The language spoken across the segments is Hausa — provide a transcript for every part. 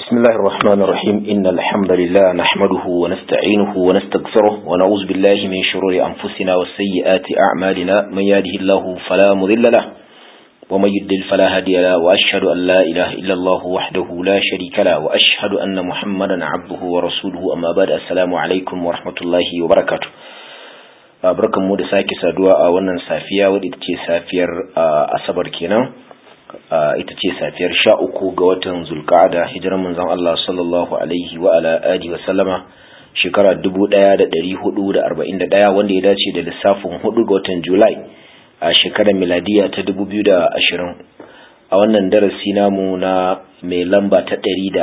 بسم الله الرحمن الرحيم إن الحمد لله نحمده ونستعينه ونستغفره ونعوذ بالله من شرور أنفسنا وسيئات أعمالنا من يهده الله فلا مضل له ومن يضلل فلا هادي له وأشهد أن لا إله إلا الله وحده لا شريك له وأشهد أن محمدا عبده ورسوله أما بعد السلام عليكم ورحمة الله وبركاته barkan mu da sake saduwa a wannan safiya wadda ita ce safiyar asabar kenan ita ce safiyar sha uku ga watan zulka'ada hijiran manzon Allah sallallahu alaihi wa ala alihi wa sallama shekara 1441 wanda ya dace da lissafin hudu ga watan Julai a shekarar miladiya ta 2020 a wannan darasi namu na mai lamba ta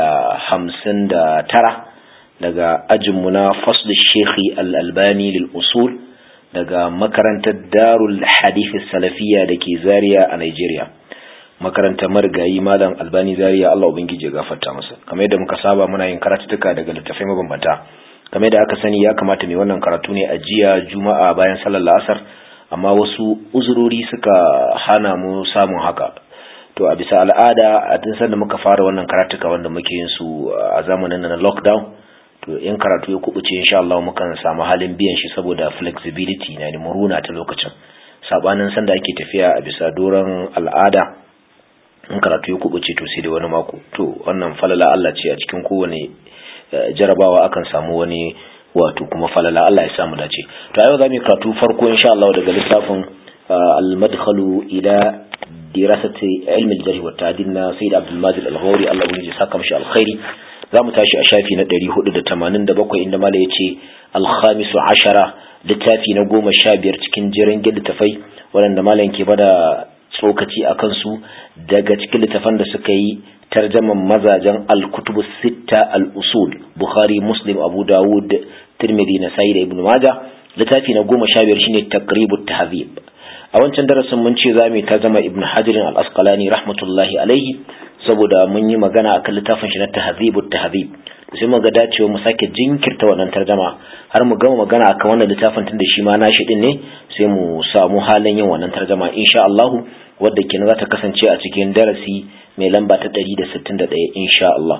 159 daga ajinmu na fasl shekhi al-albani lil usul daga makarantar darul hadith salafiyya da ke zaria a Nigeria. makarantar marigayi malam albani zaria Allah ubangiji ya gafarta masa kamar yadda muka saba muna yin karatutuka daga littafai mabambanta kamar yadda aka sani ya kamata mai wannan karatu ne a jiya juma'a bayan sallar la'asar amma wasu uzurori suka hana mu samun haka to a bisa al'ada a tun sanda muka fara wannan karatuka wanda muke yin su a zamanin na lockdown to in karatu ya kubuce insha Allah mukan samu halin biyan shi saboda flexibility na da muruna ta lokacin sabanin sanda ake tafiya a bisa doron al'ada in karatu ya kubuce to sai da wani mako to wannan falala Allah ce a cikin kowane jarabawa akan samu wani wato kuma falala Allah ya samu dace to yau za mu karatu farko insha Allah daga lissafin al-madkhalu ila dirasati ilmi al-jarh wa ta'dil na Sayyid Abdul Majid Al-Ghawri Allah ya saka mishi alkhairi za mu tashi a shafi na 487 inda mala yace al-khamisu ashara littafi na goma sha biyar cikin jiran littafai waɗanda malam ke bada tsokaci a kansu daga cikin littafan da suka yi tarjaman mazajen al-kutubu sitta al-usul bukhari muslim abu dawud tirmidhi na da ibn majah littafi na goma sha biyar shine taqribut tahzib a wancan darasin mun ce zamu tarjama ibn hajar al-asqalani rahmatullahi alaihi saboda mun yi magana akan littafin shi na tahzibut tahzib sai mu ga dacewa mu sake jinkirta wannan tarjama har mu gama magana akan wannan littafin tunda shi ma nashi din ne sai mu samu halin yin wannan tarjama insha Allah wadda kenan za ta kasance a cikin darasi mai lamba ta 161 insha Allah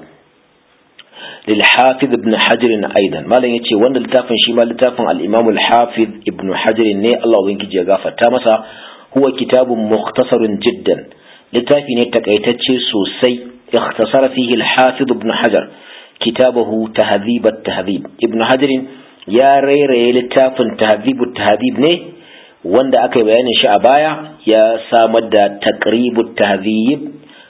lil hafiz ibn hajar aidan malam yace wannan littafin shi ma littafin al imam al hafiz ibn hajar ne Allah ubangiji ya gafarta masa huwa kitabun mukhtasarun jiddan littafi ne takaitacce sosai ikhtasara fihi al hafiz ibn hajar kitabahu tahdhib at tahdhib ibn hajar ya rairaye littafin tahdhib at tahdhib ne wanda aka yi bayanin shi a baya ya samar da taqribut tahdhib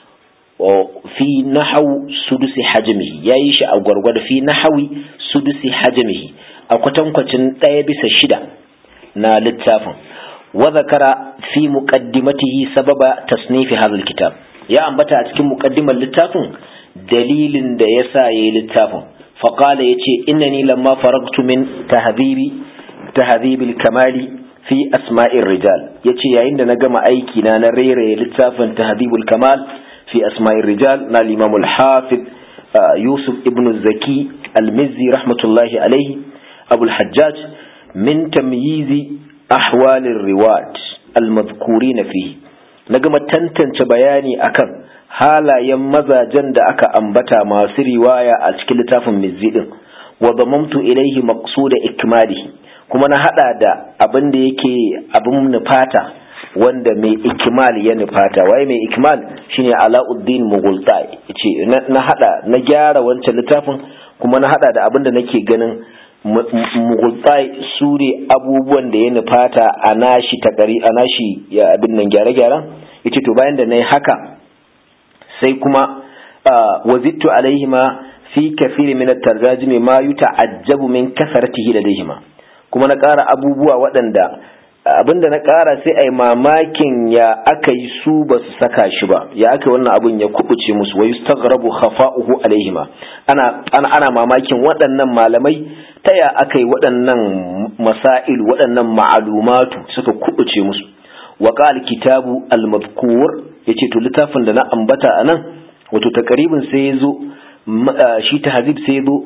fi nahaw sudusi hajmihi yayi shi a gwargwado fi nahawi sudusi hajmihi a kwatankwacin ɗaya bisa shida na littafin wa zakara fi muqaddimatihi sababa tasnifi hadha kitab ya ambata a cikin muqaddimar littafin dalilin da yasa yayi littafin faqala yace innani lamma faragtu min tahdhibi tahdhibil kamali fi asma'ir rijal yace yayin da na gama aiki na na rairaye littafin tahdhibul kamal fi asma'ir rijal na al-imam al-hafiz yusuf ibn zaki al-mizzi rahmatullahi alayhi abu al-hajjaj min tamyizi ahwal ar-riwat al-madhkurin fihi na gama tantance bayani akan halayen mazajen da aka ambata masu riwaya a cikin littafin mizzi din wa damamtu ilayhi maqsuda ikmalihi kuma na hada da abin da yake abin nufata wanda mai ikimal ya nufata waye mai ikimal shine alauddin mughultai yace na hada na gyara wancan littafin kuma na hada da abin da nake ganin mughultai su ne abubuwan da ya nufata a nashi takari a nashi ya abin nan gyare-gyaren yace to bayan da nayi haka sai kuma wazittu alaihima fi kafiri min at-tarjumi ma yuta'ajjabu min kasaratihi ladaihima kuma na ƙara abubuwa waɗanda abinda na ƙara sai a yi mamakin ya aka yi su ba su saka shi ba ya aka wannan abin ya kubuce musu wai staghrabu khafa'uhu alaihima ana ana ana mamakin waɗannan malamai ta ya aka yi waɗannan masail waɗannan ma'alumatu suka kubuce musu wa qala kitabu al-madhkur yace to littafin da na ambata anan wato takaribin sai ya zo shi tahzib sai ya zo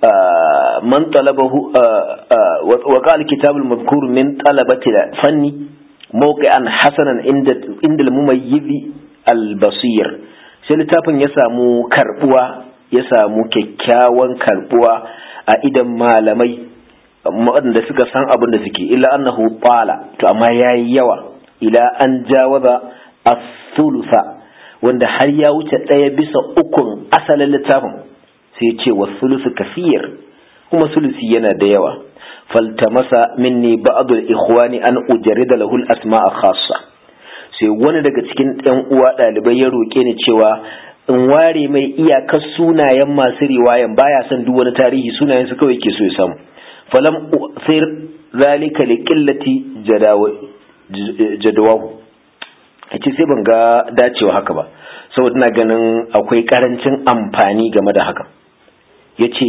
من طلبه وقال الكتاب المذكور من طلبة الفن موقعا حسنا عند عند المميز البصير sai littafin ya samu karbuwa ya samu kyakkyawan karbuwa a idan malamai waɗanda suka san abin da suke illa annahu qala to amma yayi yawa ila an jawaza as-thulutha wanda har ya wuce ɗaya bisa ukun asalin littafin sai ce wa sulusu kafiyar kuma sulusi yana da yawa faltamasa minni ba'd al-ikhwani an ujarrida lahu al-asma'a khassa sai wani daga cikin ɗan uwa ɗalibai ya roƙe ni cewa in ware mai iyakar sunayen masu riwayan baya son duk wani tarihi sunayen su kawai ke so ya samu falam sai zalika li qillati jadawahu yace sai ban ga dacewa haka ba saboda ina ganin akwai karancin amfani game da haka yace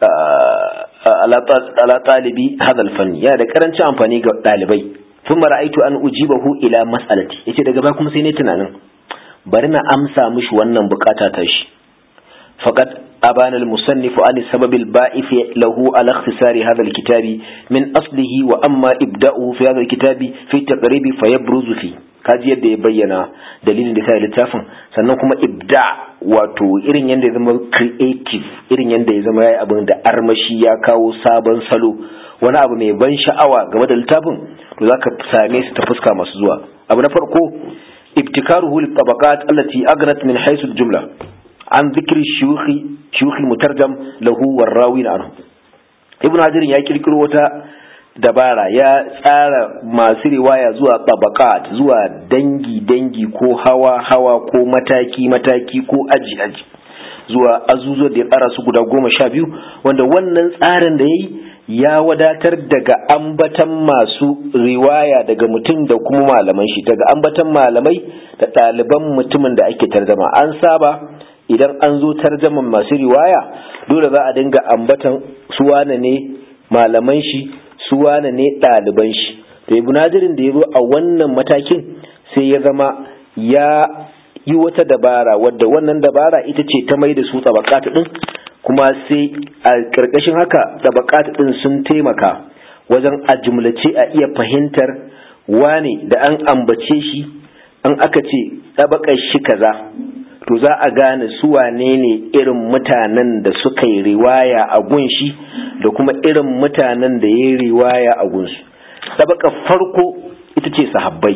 ala talibi hadal fanni yana da karancin amfani ga dalibai ثم رأيت أن أجيبه إلى مسألتي yace daga baya kuma sai ne tunanin bari na amsa mishi wannan bukata ta shi faqad abana al-musannif an sabab al-ba'ith lahu ala ikhtisar hadha al-kitab min aslihi wa amma ibda'uhu fi hadha al-kitab fi taqrib fa yabruzu fi kaji yadda ya bayyana dalilin da sai littafin sannan kuma ibda wato irin yadda ya zama creative irin yadda ya zama yayi abin da armashi ya kawo sabon salo wani abu mai ban sha'awa game da littafin to zaka same su ta fuska masu zuwa abu na farko ibtikaruhu litabaqat allati aghnat min haythu al-jumla an dhikri shuyukhi shuyukh mutarjam lahu warrawin anhu ibnu hajar ya kirkiro wata dabara ya tsara masu riwaya zuwa tabaqat zuwa dangi dangi ko hawa hawa ko mataki mataki ko aji aji zuwa azuzo da ya tsara su guda goma sha biyu wanda wannan tsarin da ya yi ya wadatar daga ambatan masu riwaya daga mutum da kuma malaman shi daga ambatan malamai da ɗaliban mutumin da ake tarjama an saba idan an zo tarjaman masu riwaya dole za a dinga ambatan suwana ne malaman shi suwana ne ɗaliban shi to ibn najirin da ya zo a wannan matakin sai ya zama ya yi wata dabara wadda wannan dabara ita ce ta mai da su tsabakata ɗin kuma sai a ƙarƙashin haka tsabakata ɗin sun taimaka wajen a jumlace a iya fahimtar wane da an ambace shi an aka ce tsabakar shi kaza to za a gane su wane ne irin mutanen da suka yi riwaya a gunshi da kuma irin mutanen da ya yi riwaya a gunsu tsabakar farko ita ce sahabbai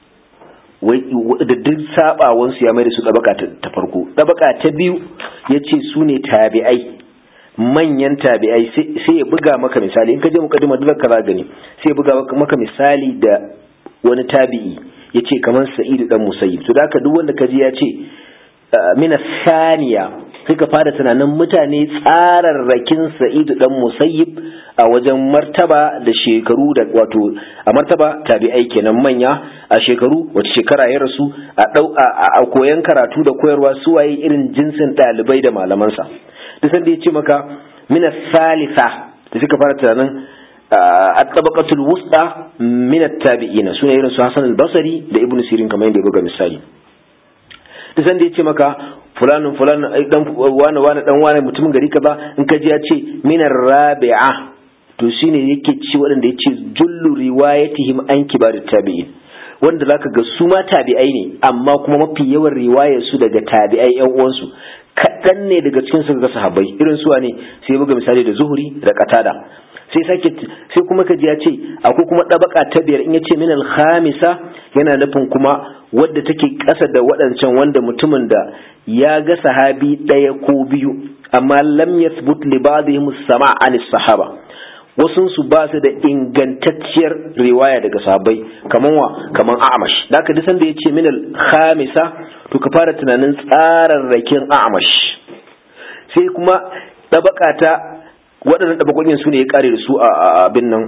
da duk sabawansu ya mai da su ɗabaka ta farko ɗabaka ta biyu ya ce su ne tabi'ai manyan tabi'ai sai ya buga maka misali in ka je mukaddima duk ka gani sai ya buga maka misali da wani tabi'i ya ce kamar sa'idu dan musayyib to da duk wanda ka ji ya ce mina saniya sai ka fara tunanin mutane tsararrakin sa'idu dan musayyib a wajen martaba da shekaru da wato a martaba tabi'ai kenan manya a shekaru wace shekara ya rasu a dau a koyan karatu da koyarwa su waye irin jinsin ɗalibai da malamansa duk sanda ya ce maka mina salisa da suka fara tunanin a tabaqatul wusta min at-tabi'ina sune irin su Hassan al-Basri da Ibn Sirin kamar yadda ya buga misali duk sanda ya ce maka fulanin fulanin dan wani wani dan wani mutumin gari kaza in ka ji ya ce minar rabi'a to shine yake ci waɗanda ya ce jullu riwayatihim an kibar tabi'in wanda zaka ga su ma tabi'ai ne amma kuma mafi yawan riwayar su daga tabi'ai yan uwansu kaɗan ne daga cikin su ga sahabbai irin su ne sai buga misali da zuhuri da qatada sai sake sai kuma kaji ya ce akwai kuma ɗabaka ta biyar in ya ce minal khamisa yana nufin kuma wadda take ƙasa da waɗancan wanda mutumin da ya ga sahabi ɗaya ko biyu amma lam yathbut li ba'dihim sama' an sahaba wasun su ba su da ingantacciyar riwaya daga sahabbai kaman wa kaman a'mash da ka disan da yace minal khamisa to ka fara tunanin tsararrakin a'mash sai kuma ɗabaka ta waɗannan ɗabakokin su ne ya ƙare da su a abin nan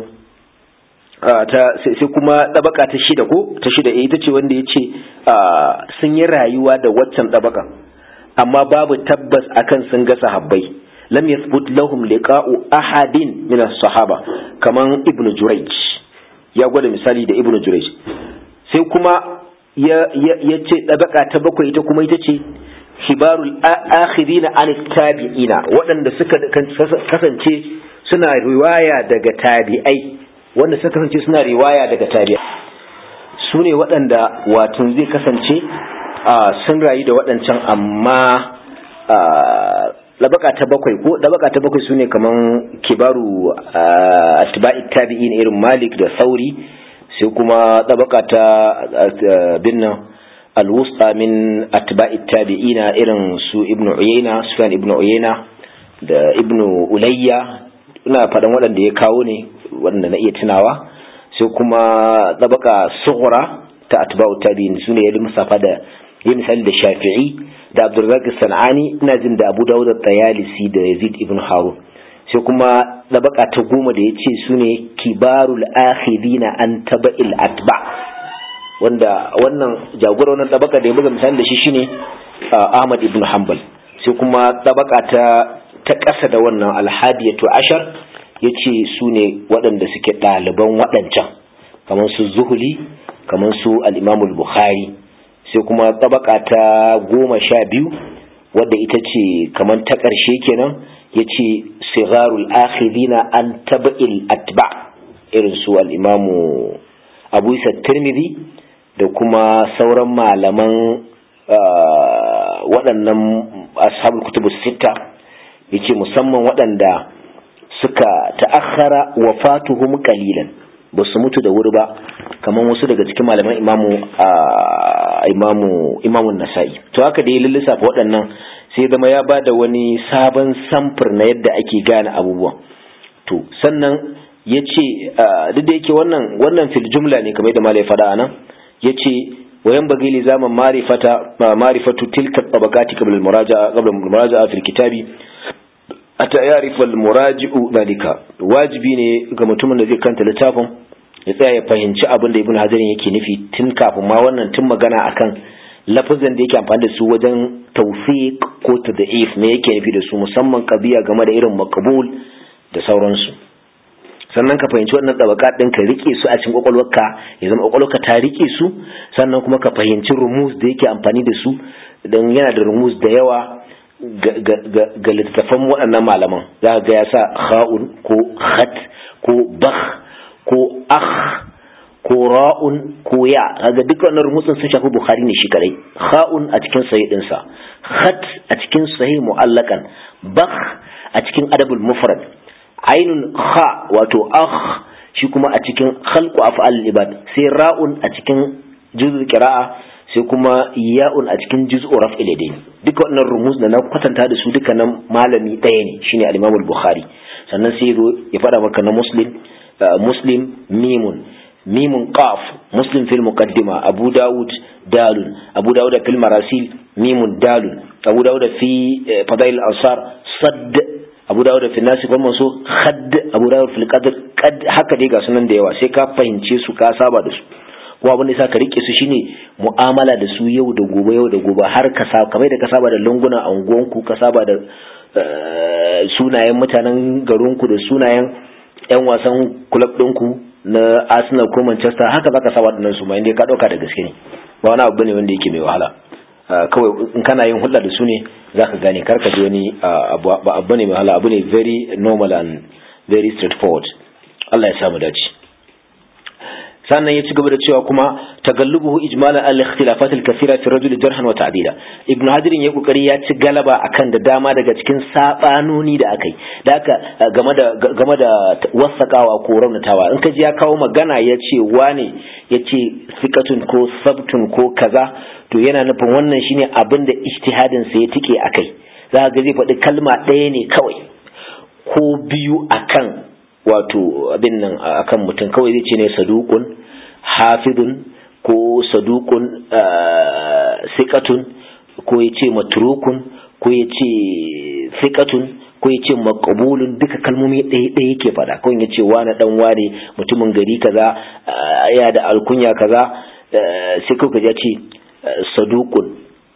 sai kuma ɗabaka ta shida ko ta shida ita ce wanda ya ce sun yi rayuwa da waccan ɗabaka amma babu tabbas akan sun ga sahabbai lam yathbut lahum liqa'u ahadin min as-sahaba kaman ibnu jurayj ya gwada misali da ibnu jurayj sai kuma ya ya ce ɗabaka ta bakwai ita kuma ita ce kibarul akhirina an tabi'ina waɗanda suka kasance suna riwaya daga tabi'ai wanda suka kasance suna riwaya daga tabi'ai su ne waɗanda watan zai kasance sun rayu da waɗancan amma dabaka ta bakwai ko dabaka ta bakwai sune kaman kibaru atba'i tabi'in irin Malik da Sauri sai kuma dabaka ta binna alwusta min atba'i tabi'ina irin su Ibn Uyayna Sufyan Ibn Uyayna da Ibn Ulayya ina faɗan waɗanda ya kawo ne waɗanda na iya tunawa sai kuma dabaka sughra ta atba'u tabi'in sune ya musafa da yi misali da Shafi'i da Abdulrazak Sanani ina jin da Abu Dawud Tayalisi da Yazid ibn Harun sai kuma dabaka ta goma da yace sune kibarul akhidina an taba'il atba wanda wannan jagora wannan dabaka da ya buga misali da shi shine Ahmad ibn Hanbal sai kuma dabaka ta ta ƙasa da wannan alhadiyatu ashar yace sune waɗanda suke ɗaliban waɗancan kamar su Zuhuli kamar su al-Imam al-Bukhari sai kuma tabaka ta goma sha biyu wadda ita ce kamar ta ƙarshe kenan ya ce sigarul akhirina an taba'il atba irin su al'imamu abu isa tirmidhi da kuma sauran malaman waɗannan ashabul kutubu sita ya ce musamman waɗanda suka ta'akhara wafatuhum qalilan ba su mutu da wuri ba kamar wasu daga cikin malaman imamu imamu imamun nasa'i to haka da ya lissafa waɗannan sai zama ya ba da wani sabon samfur na yadda ake gane abubuwan to sannan ya ce duk da yake wannan wannan fil jumla ne kamar yadda malai faɗa anan ya ce wayan bagi li zaman marifata marifatu tilka tabaqati qabla al-muraja'a qabla al-muraja'a fil kitabi ata ya'rifa al-muraji'u dalika wajibi ne ga mutumin da zai kanta littafin ya tsaya ya fahimci abin da ibn hajarin yake nufi tun kafin ma wannan tun magana akan lafazan da yake amfani da su wajen tawfiq ko tad'if me yake nufi da su musamman qadiya game da irin maqbul da sauransu sannan ka fahimci wannan tabaka din ka rike su a cikin kwakwalwarka ya zama kwakwalwarka ta rike su sannan kuma ka fahimci rumus da yake amfani da su dan yana da rumus da yawa ga littattafan waɗannan malaman za ga ya sa kha'un ko khat ko bakh ko akh ko ra'un ko ya kaga duk wannan rumutsin sun shafi bukhari ne shi kadai kha'un a cikin sahih din sa khat a cikin sahih mu'allakan bakh a cikin adabul mufrad ainun kha wato akh shi kuma a cikin khalqu af'al ibad sai ra'un a cikin juz'ul qira'a sai kuma ya'un a cikin juz'u raf'il yadayn duka wannan rumus da na kwatanta da su duka nan malami ɗaya ne shine al-Imam al-Bukhari sannan sai ya faɗa maka na Muslim Muslim mimun mimun qaf Muslim fil muqaddima Abu Dawud dalun Abu Dawud fil marasil mimun dalun Abu Dawud fi fadail al-ansar sadd Abu Dawud fi nasib wal mansukh khadd Abu Dawud fil qadr qad haka dai ga sunan da yawa sai ka fahimce su ka saba da su ko abin da yasa ka rike su shine mu'amala da su yau da gobe yau da gobe har ka saba kamar da ka saba da lungunan anguwanku ka saba da sunayen mutanen garinku da sunayen yan wasan club ɗinku na Arsenal ko Manchester haka zaka saba da su ma inda ka dauka da gaske ne ba wani abu ne wanda yake mai wahala kawai in kana yin hulɗa da su ne zaka gane kar ka ji wani ba abu ne mai wahala abu ne very normal and very straightforward Allah ya samu dace sannan ya ci gaba da cewa kuma tagallubuhu ijmalan al-ikhtilafat al-kathira fi rajul jarhan wa ta'dila ibnu hadirin ya kokari ya ci galaba akan da dama daga cikin sabanoni da akai da haka game da game da wasakawa ko raunatawa in ka ji ya kawo magana ya ce wane ya ce sikatun ko sabtun ko kaza to yana nufin wannan shine abin da ijtihadin sa ya tike akai za ga zai faɗi kalma ɗaya ne kawai ko biyu akan wato abin nan akan mutum kawai zai ce ne sadukun hafidun ko sadukun sikatun ko ya ce matrukun ko ya ce sikatun ko ya ce makabulun duka kalmomi ɗaya ɗaya yake faɗa kawai ya ce wani ɗan wane mutumin gari kaza ya da alkunya kaza sai kawai ya ce sadukun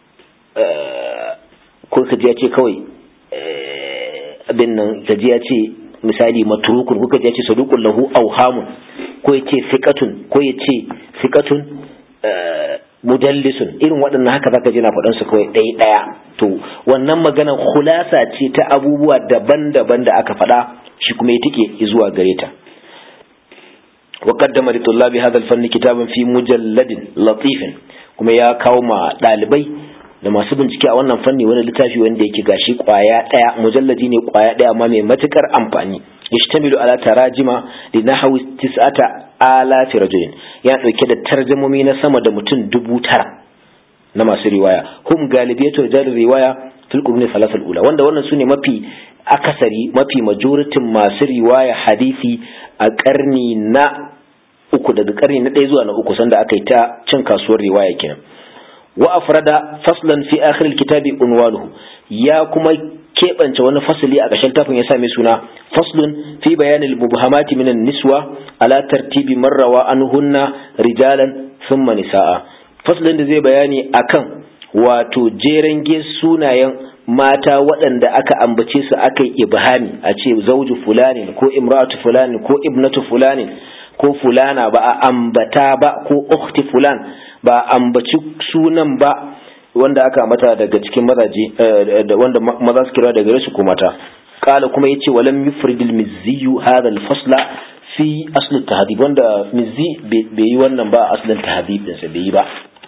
ko ka ya ce kawai abin nan ka ya ce misali matrukun kuka je ce saduqun lahu awhamun ko yace fiqatun ko yace fiqatun mudallisun irin waɗannan haka zaka ji na faɗan su kawai ɗaya ɗaya to wannan maganar khulasa ce ta abubuwa daban-daban da aka faɗa shi kuma ya tike zuwa gare ta wa qaddama li tullabi hadha al-fanni kitaban fi mujalladin latifin kuma ya kawo ma ɗalibai da masu bincike a wannan fanni wani littafi wanda yake gashi kwaya daya mujalladi ne kwaya daya amma mai matukar amfani yashtamilu ala tarajima li nahwi tis'ata alaf rajulin ya dauke da tarjumomi na sama da mutum dubu tara na masu riwaya hum galibiyatu rijal riwaya fil quruni thalath al ula wanda wannan sune mafi akasari mafi majoritin masu riwaya hadisi a karni na uku daga karni na ɗaya zuwa na uku sanda aka yi ta cin kasuwar riwaya kenan wa afrada faslan fi akhir alkitabi unwanuhu ya kuma keɓance wani fasali a ƙarshen tafin ya same suna faslun fi bayan al-mubhamati min niswa ala tartibi marrawa anhunna rijalan thumma nisaa faslin da zai bayani akan wato jeren sunayen mata waɗanda aka ambace su aka yi ibhami a ce zauju fulani ko imratu fulani ko ibnatu fulani ko fulana ba a ambata ba ko ukhti fulan ba a ambaci sunan ba wanda aka mata daga cikin mazaje wanda maza su kira daga su ko mata kala kuma yace walam yufridil mizzi hadha al-fasla fi asl at-tahdhib wanda mizzi bai yi wannan ba aslin tahdhib din sa bai yi ba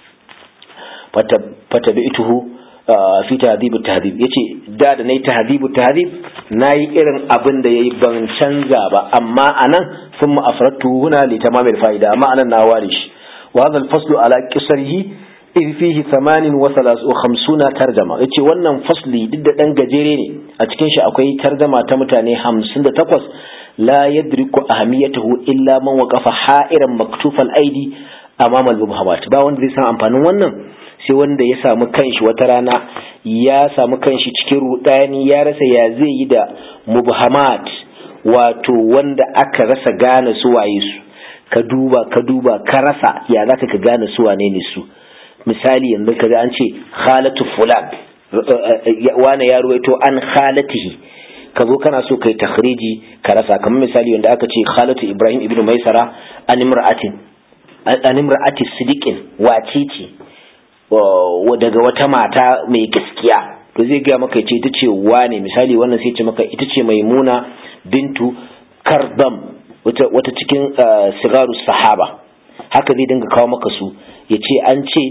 fatabi'tuhu fi tahdhib at-tahdhib yace da da nayi tahdhib at-tahdhib nayi irin abin da yayi ban canza ba amma anan thumma afradtu huna li tamam al-fa'ida amma anan na ware shi wa hadha al-faslu ala qisrihi in fihi 58 tarjama yace wannan fasli duk da dan gajere ne a cikin shi akwai tarjama ta mutane 58 la yadriku ahamiyatahu illa man waqafa ha'iran maktufal aidi amama al-mubhamat ba wanda zai san amfanin wannan sai wanda ya samu kanshi wata rana ya samu kanshi cikin rudani ya rasa ya zai yi da mubhamat wato wanda aka rasa gane su waye su ka duba ka duba ka rasa ya zaka ka gane su wane ne su misali yanzu kaga an ce khalatu fulan wane ya ruwaito an khalatihi ka zo kana so kai takhriji ka rasa kamar misali wanda aka ce khalatu ibrahim ibnu maisara an imra'atin an imra'ati sidiqin wace ce daga wata mata mai gaskiya to zai gaya maka ce ita ce wane misali wannan sai ce maka ita ce maimuna bintu kardam wata cikin sigaru sahaba haka zai dinga kawo maka su ya ce an ce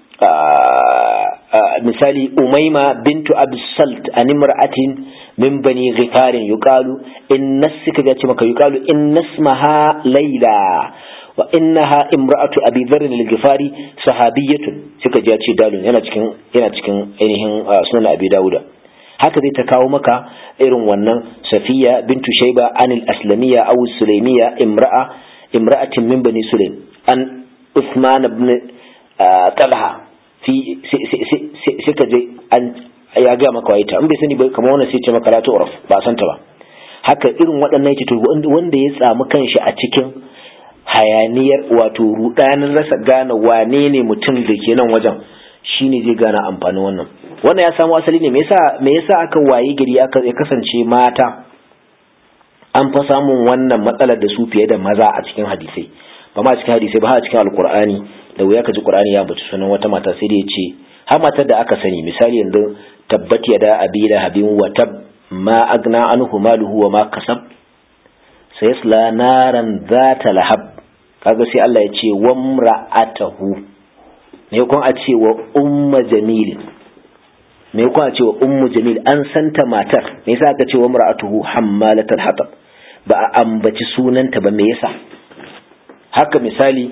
misali umaima bintu absalt an imra'atin min bani ghifarin yuqalu in nasika ya ce maka yuqalu in nasmaha laila wa innaha imra'atu abi dharr al-ghifari sahabiyatun suka ji ce dalun yana cikin yana cikin ainihin sunan abi dauda haka zai ta kawo maka irin wannan safiya bintu shayba anil aslamiyya aw sulaimiyya imra'a imra'atin min bani sulaim an usman ibn talha fi suka je an ya ga maka waita in bai sani ba kamar wannan sai ce maka la tu'raf ba san ta ba haka irin waɗannan yake to wanda ya tsamu kanshi a cikin hayaniyar wato rudanin rasa gane wane ne mutum da ke nan wajen shine zai gane amfanin wannan wannan ya samu asali ne me yasa me yasa aka waye gari aka ya kasance mata an fa samun wannan matsalar da su fiye da maza a cikin hadisai ba ma cikin hadisai ba a cikin alkur'ani da wuya ka ji qur'ani ya bace sunan wata mata sai da ya ce har matar da aka sani misali yanzu tabbat yada abila habin wa tab ma agna anhu maluhu wa ma kasab sayasla naran zata lahab kaga sai Allah ya ce wa mra'atahu me kun a ce wa umma jamil me kun a ce wa ummu jamil an santa matar me yasa aka ce wa mra'atuhu hammalatul hatab ba a ambaci sunanta ba me yasa haka misali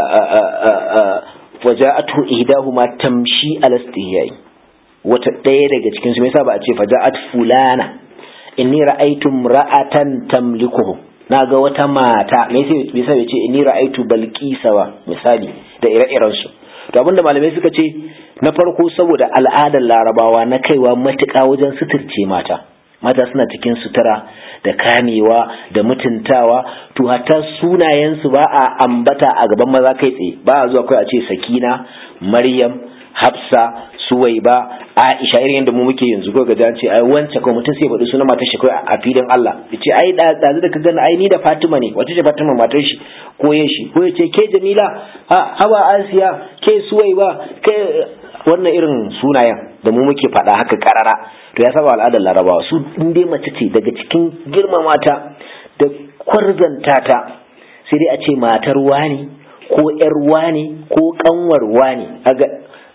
faja'atu ihdahuma tamshi ala istihyai wata ɗaya daga cikin su me yasa ba a ce faja'at fulana inni ra'aytu ra'atan tamlikuhu na ga wata mata me yasa bai ce inni ra'aytu balqisa ba misali da ire-iren su to abinda malamai suka ce na farko saboda al'adar larabawa na kaiwa matuƙa wajen suturce mata mata suna cikin sutura da kamewa da mutuntawa to hatta sunayensu ba a ambata a gaban maza kai tsaye ba a zuwa kai a ce sakina maryam hafsa suwaiba aisha irin yadda mu muke yanzu ko gaji an ce ai wancan ko mutum sai faɗi sunan matar shi kai a filin Allah ya ce ai ɗazu da ka gani ai ni da Fatima ne wace ce Fatima matar shi ko ya shi ko ya ce ke Jamila ha haba Asiya ke suwaiba ke wannan irin sunayen da mu muke faɗa haka karara to ya saba al'adar larabawa su in dai mace ce daga cikin girmamata da kwarzanta ta sai dai a ce matar wani ko yar wani ko kanwar wani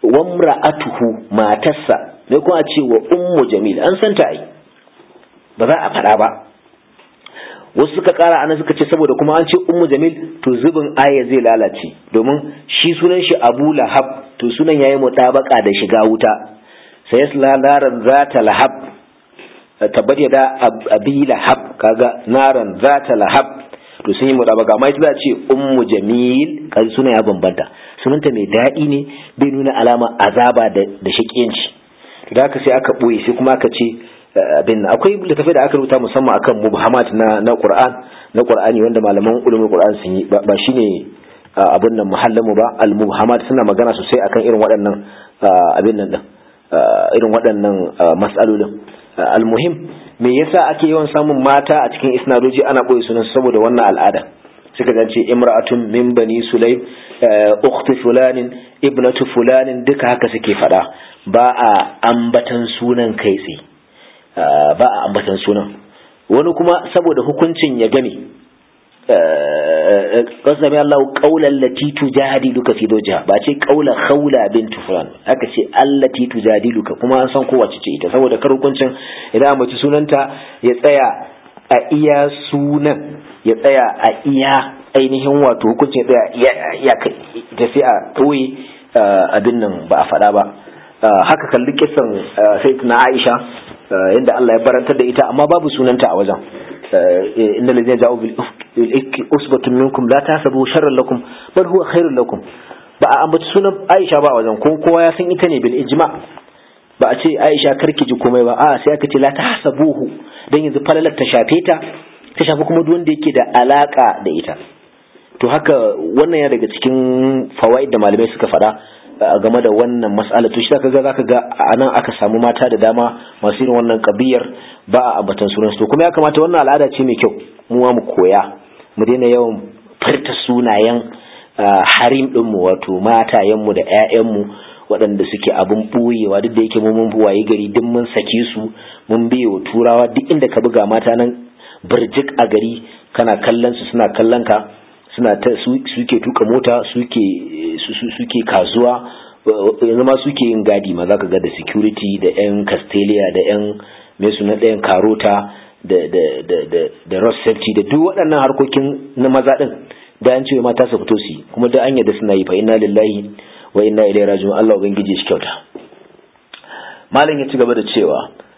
wamra'atuhu matarsa ne kuma a ce wa ummu jamil an san ta ai ba za a faɗa ba wasu suka kara ana suka ce saboda kuma an ce ummu jamil to zubin aya zai lalace domin shi sunan shi abu lahab to sunan yayi mutabaka da shiga wuta sai yasla naran zata lahab tabbat da abi lahab kaga naran zata lahab to sun yi mutabaka amma ita za ce ummu jamil kaji sunan ya bambanta sunanta mai daɗi ne bai nuna alama azaba da da shakiyanci da haka sai aka boye sai kuma aka ce abin akwai littafai da aka rubuta musamman akan mubhamat na na Qur'an na Qur'ani wanda malaman ulumul Qur'an sun yi ba shine abin nan muhallamu ba al mubhamat suna magana sosai akan irin waɗannan abin nan din irin waɗannan mas'alolin al muhim me yasa ake yawan samun mata a cikin isnadoji ana boye sunan saboda wannan al'ada suka zance imra'atun min bani sulaim ukhti fulanin ibnatu fulanin duka haka suke fada ba a ambatan sunan kai tsaye ba a ambatan sunan wani kuma saboda hukuncin ya gane kasami Allah qaulan lati tujadiluka fi zawjiha ba ce qaula khawla bint fulan aka ce allati tujadiluka kuma an san kowace ce ita saboda kar hukuncin idan a mace sunanta ya tsaya a iya sunan ya tsaya a iya ainihin wato hukuncin ya tsaya ya tafi a ɗoye abin nan ba a faɗa ba haka kalli kisan sai na Aisha yadda Allah ya barantar da ita amma babu sunanta a wajen inna lazina ja'u bil ifki usbatun minkum la tahsabu sharran lakum bal huwa khairun lakum ba a ambaci sunan Aisha ba a wajen ko kowa ya san ita ne bil ijma ba a ce Aisha karki ji komai ba a sai aka ce la tahsabuhu dan yanzu falalar ta shafe ta ta shafi kuma duk wanda yake da alaka da ita to haka wannan ya daga cikin fawaid da malamai suka faɗa game da wannan mas'ala to shi zaka ga zaka ga anan aka samu mata da dama masu irin wannan kabiyar ba a ambatan sunan to kuma ya kamata wannan al'ada ce mai kyau mu mu koya mu daina yawan furta sunayen harim din mu wato matayen mu da ƴaƴan mu waɗanda suke abin ɓoyewa duk da yake mu mun buwaye gari duk mun sake su mun biye wa turawa duk inda ka buga mata nan birjik a gari kana kallon su suna kallon ka suna ta suke tuka mota suke suke kasuwa yanzu ma suke yin gadi ma zaka ga da security da yan castelia da yan mai suna ɗayan karota da da da da da road safety da duk waɗannan harkokin na maza din da an ce mata su fito su kuma da an yadda suna yi fa inna lillahi wa inna ilaihi raji'un Allah ubangiji shi kyauta malam ya ci gaba da cewa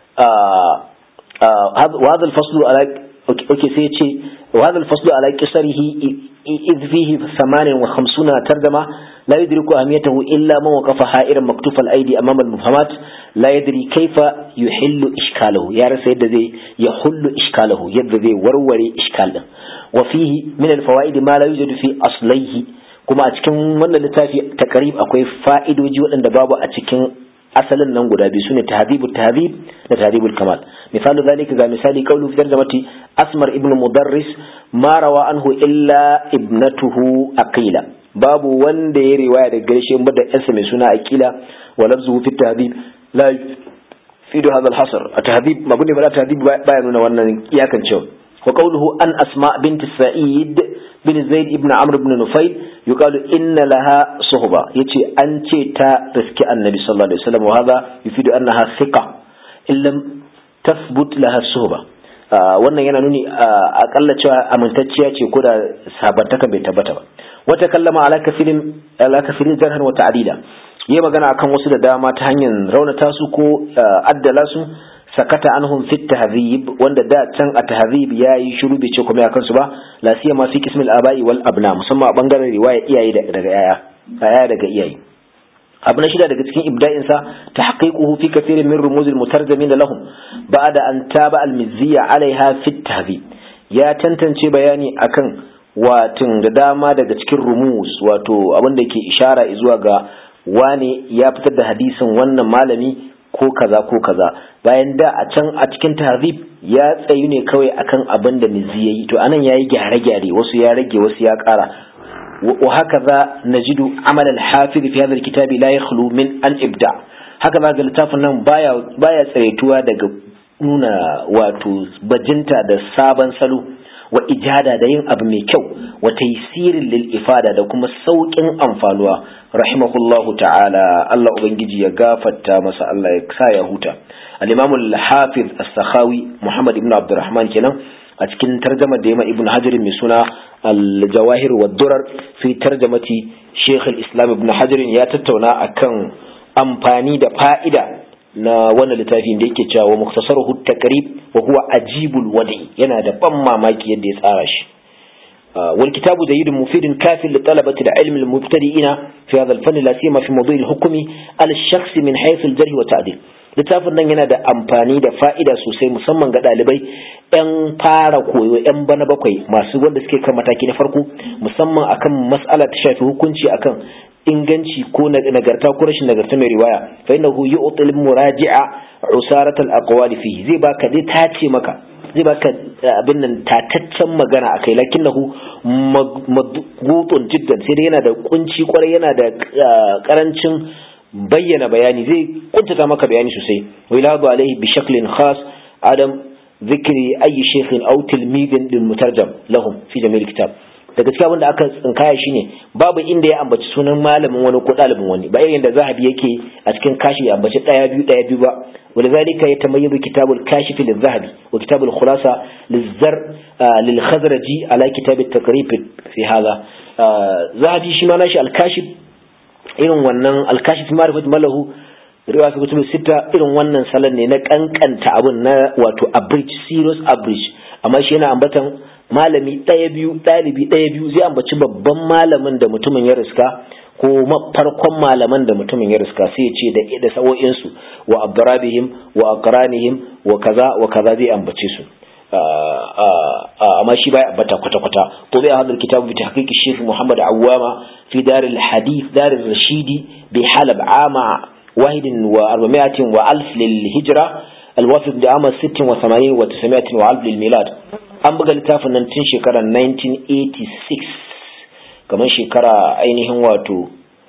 wa hadha al-faslu ala okay sai ya ce wa hadha al-faslu ala qisarihi إذ فيه ثمان وخمسون ترجمة لا يدرك أهميته إلا من وقف حائرا مكتوف الأيدي أمام المفهمات لا يدري كيف يحل إشكاله يا رسول ذي يحل إشكاله يد ذي وروري إشكاله وفيه من الفوائد ما لا يوجد في أصليه كما أتكن من لتافي تقريب أكوي فائد وجود أن بابا أتكن asalin nan guda biyu sune tahdhibu tahdhib da tahdhibul kamal misalu zalika ga misali qawlu fi tarjamati asmar ibn mudarris ma rawa anhu illa ibnatuhu aqila babu wanda ya riwaya daga gaishe ba da yarsa mai suna aqila wa lafzuhu fi tahdhib la fidu hadha al-hasr at-tahdhib mabni bala tahdhib baya nuna wannan iyakan cewa wa qawluhu an asma bint sa'id bin zaid ibn amr ibn nufail yuqalu inna laha suhba yace an ce ta riski annabi sallallahu alaihi wasallam wa hadha yufidu annaha thiqa illam tathbut laha suhba wannan yana nuni akalla cewa amintacciya ce ko da sabantaka bai tabbata ba wata kallama ala kafirin ala kafirin jarhan wa ta'dila yayi magana akan wasu da dama ta hanyar raunata su ko addala su sakata anhum fi tahdhib wanda da can a tahdhib yayi shiru bai ce kuma ya kansu ba la siyama fi qismil aba'i wal abna musamman a bangaren riwaya iyaye daga yaya yaya daga iyaye abu na shida daga cikin ibda'in sa tahqiquhu fi kathirin min rumuz al mutarjamin lahum ba'da an taba al mizziya alaiha fi tahdhib ya tantance bayani akan watin da dama daga cikin rumus wato abin da ke ishara zuwa ga wane ya fitar da hadisin wannan malami ko kaza ko kaza bayan da a can a cikin tahzib ya tsayu ne kawai akan abin da mizi yayi to anan yayi gyare-gyare wasu ya rage wasu ya ƙara wa hakaza najidu amal al-hafiz fi hadha al-kitab la yakhlu min an ibda haka za ga littafin nan baya baya tsayaituwa daga nuna wato bajinta da sabon salo wa ijada da yin abu mai kyau wa taysirin lil ifada da kuma saukin amfanuwa rahimahullahu ta'ala Allah ubangiji ya gafarta masa Allah ya sa ya huta al-imam al-hafiz as-sakhawi Muhammad ibn Abdurrahman kenan a cikin tarjama da yama ibn Hajar mai suna al-jawahir wa durar fi tarjamati Sheikh al-Islam ibn Hajar ya tattauna akan amfani da fa'ida na wannan littafin da yake cewa muktasaruhu takrib wa huwa ajibul wadi yana da ban mamaki yadda ya tsara shi wal kitabu jayyidun mufidun kafin li talabati al-ilm al-mubtadi'ina fi hadha al-fann la siyama fi mawdu' al-hukmi al-shakhs min haythu al-jarh wa ta'dil littafin nan yana da amfani da fa'ida sosai musamman ga ɗalibai 'yan fara koyo 'yan bana bakwai masu wanda suke kan mataki na farko musamman akan mas'ala ta shafi hukunci akan inganci ko nagarta ko rashin nagarta mai riwaya fa innahu yu'til muraji'a usarat al-aqwal fihi zai baka zai tace maka zai baka abin nan tataccen magana akai lakinnahu madgutun jiddan sai dai yana da kunci kwarai yana da karancin bayyana bayani zai kuntata maka bayani sosai wa iladu alaihi bi shaklin khas adam ذكر أي شيخ أو تلميذ للمترجم لهم في جميع الكتاب daga cikin abin da aka tsinkaya shine babu inda ya ambaci sunan malamin wani ko ɗalibin wani ba irin da zahabi yake a cikin kashi ya ambaci ɗaya biyu ɗaya biyu ba wani zalika ya tamayyazu kitabul kashif lil zahabi wa kitabul khulasa lil zar lil khazraji ala kitab at taqrib fi hadha zahabi shi ma nashi al kashif irin wannan al kashif ma'rifat malahu riwa fi kutubu sita irin wannan salon ne na kankanta abin na wato abridge serious abridge amma shi yana ambatan malami ɗaya biyu ɗalibi ɗaya biyu zai ambaci babban malamin da mutumin ya riska ko farkon malaman da mutumin ya riska sai ya ce da da sa'o'insu wa abdarabihim wa aqranihim wa kaza wa kaza zai ambace su amma shi baya ambata kwata kwata to bai hadal kitabu bi tahqiqi shaykh Muhammad Awwama fi dar al hadith dar al rashidi bi halab ama واحد وأربعمائة وألف للهجرة الوافق بعام ست وثمانين وتسعمائة وألف للميلاد an buga littafin nan tun shekarar 1986 kamar shekara ainihin wato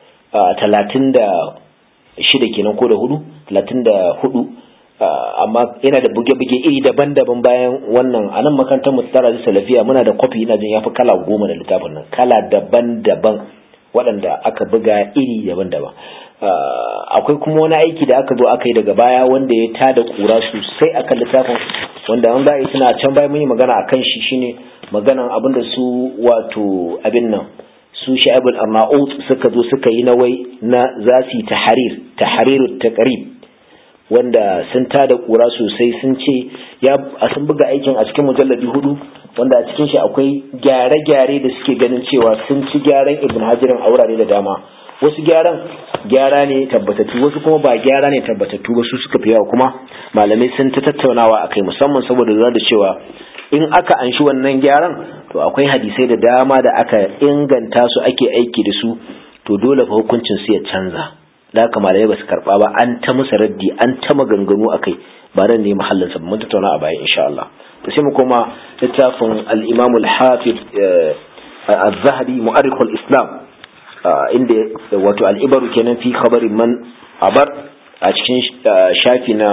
36 kenan ko da hudu 34 amma yana da buge-buge iri daban-daban bayan wannan a nan makarantar mu tsara da salafiya muna da kwafi ina jin yafi kala goma da littafin nan kala daban-daban waɗanda aka buga iri daban-daban akwai kuma wani aiki da aka zo aka yi daga baya wanda ya tada kura sosai akan littafin wanda an ba'i suna can bayan mun yi magana akan shi shine maganan abin da su wato abin nan su sha'ibul arnaut suka zo suka yi nawai na za su yi tahrir tahrirut taqrib wanda sun tada kura sosai sun ce ya sun buga aikin a cikin mujalladi hudu wanda a cikin shi akwai gyare-gyare da suke ganin cewa sun ci gyaran ibn hajirin a wurare da dama wasu gyaran gyara ne tabbatattu wasu kuma ba gyara ne tabbatattu ba su suka fi yawa kuma malamai sun ta tattaunawa akai musamman saboda lura da cewa in aka anshi wannan gyaran to akwai hadisai da dama da aka inganta su ake aiki da su to dole fa hukuncin su ya canza da haka malamai ba su karba ba an ta musu raddi an ta maganganu akai ba nan ne mahallin sa mun tattauna a baya insha Allah to sai mu koma littafin al-Imam al-Hafiz az-Zahabi mu'arrikh al-Islam inda wato al'ibaru kenan fi khabarin man abar a cikin shafi na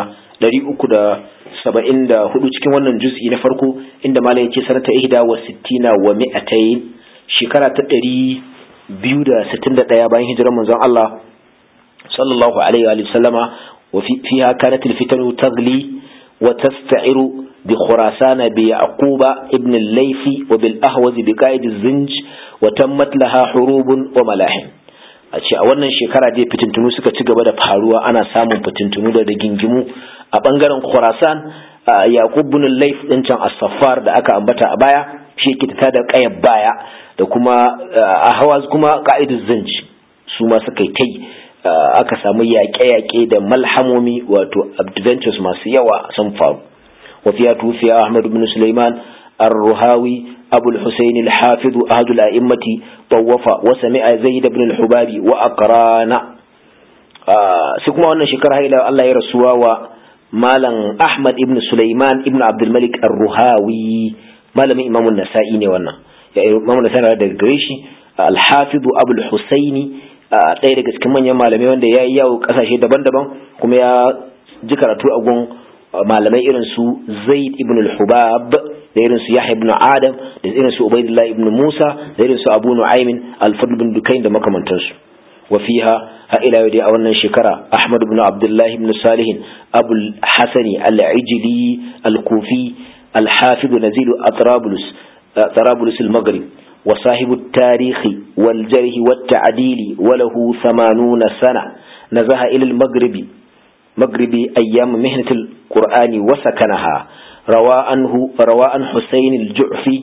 374 cikin wannan juz'i na farko inda malam yake sanata ihda wa sittina wa mi'atayn shekara ta 261 bayan hijirar manzon Allah sallallahu alaihi wa sallama wa fiha kanat al-fitanu taghli wa tasta'iru bi khurasan bi yaquba ibn al-laythi wa bil ahwaz bi qa'id az-zinj wa tammat laha hurubun wa malahim a ce a wannan shekara dai fitintunu suka ci gaba da faruwa ana samun fitintunu da rigingimu a bangaren khurasan yaqub ibn al-layth din can as-saffar da aka ambata a baya shi yake ta da kayar baya da kuma ahwaz kuma qa'id az-zinj su ma suka yi tai aka samu yaƙe-yaƙe da malhamomi wato adventures masu yawa sun faru وفيها توفي أحمد بن سليمان الرهاوي أبو الحسين الحافظ أحد الأئمة طوف وسمع زيد بن الحباب وأقران آه سكما أن شكرها إلى الله يرسوا ومالا أحمد بن سليمان ابن عبد الملك الرهاوي مالا إمام النسائي وانا يعني إمام النسائي هذا الجريشي الحافظ أبو الحسين ɗaya daga cikin manyan malamai wanda ya yi yawo ƙasashe daban-daban kuma ya ji karatu a gun malamai irin su zaid ibn al-hubab da irin su yahya ibn adam da irin su ubaidullah ibn musa da irin su abu nu'aymin al-fadl bin dukain da makamantansu wa fiha ha ila yau dai a wannan shekara ahmad ibn abdullah ibn salih abu al-hasani al-ijli al-kufi al-hafiz nazil atrabulus atrabulus al-maghrib وصاحب التاريخ والجرح والتعديل وله ثمانون سنة نزه إلى المغرب مغرب أيام مهنة القرآن وسكنها روى عنه روى عن حسين الجعفي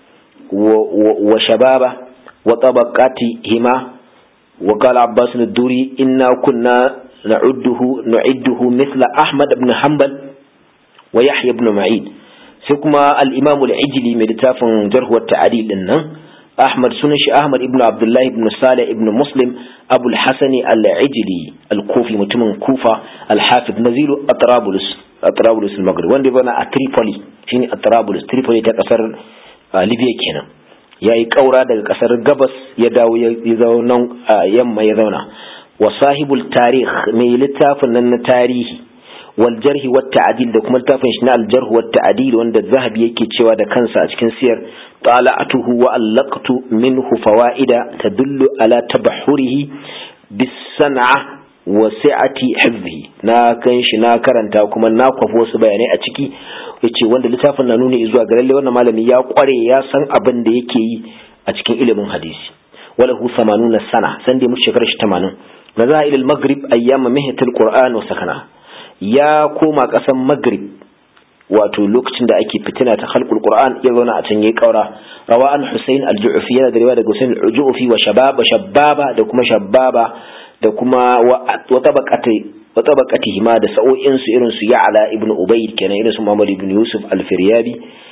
وشبابه وطبقاتهما وقال عباس الدوري إنا كنا نعده نعده مثل أحمد بن حنبل ويحيى بن معين سكما الإمام العجلي مدتاف جرح والتعديل إنه أحمد سنش أحمد ابن عبد الله ابن صالح ابن مسلم أبو الحسن العجلي الكوفي متمن كوفة الحافظ نزيل أطرابلس أطرابلس المغرب وندي بنا أتريبولي شيني أطرابلس تريبولي تكسر ليبيا كنا ya yi ƙaura daga ƙasar gabas ya dawo ya zauna yamma ya zauna wa sahibul tarih mai littafin nan na tarihi wal jarhi wat ta'dil da kuma littafin shi na al jarh wat ta'dil wanda zahabi yake cewa da kansa a cikin siyar طالعته وألقت منه فوائد تدل على تبحره بالصنعة وسعة حفظه na kan shi na karanta kuma na kwafo wasu bayanai a ciki yace wanda littafin na nuni zuwa ga lalle wannan malami ya kware ya san abin da yake yi a cikin ilimin hadisi walahu 80 sana san da mu shekarar shi 80 naza ila al-maghrib ayyama mihnatul qur'an wa sakana ya koma kasan maghrib wato lokacin da ake fitina ta khalqul qur'an ya zauna a can yayi kaura rawa an husain al-ju'fi yana da riwaya daga husain al-ju'fi wa shababa shababa da kuma shababa da kuma wa tabaqati wa tabaqatihi ma da sa'o'in su irin su ya'la ibn ubayd kenan irin su muhammad ibn yusuf al-firyabi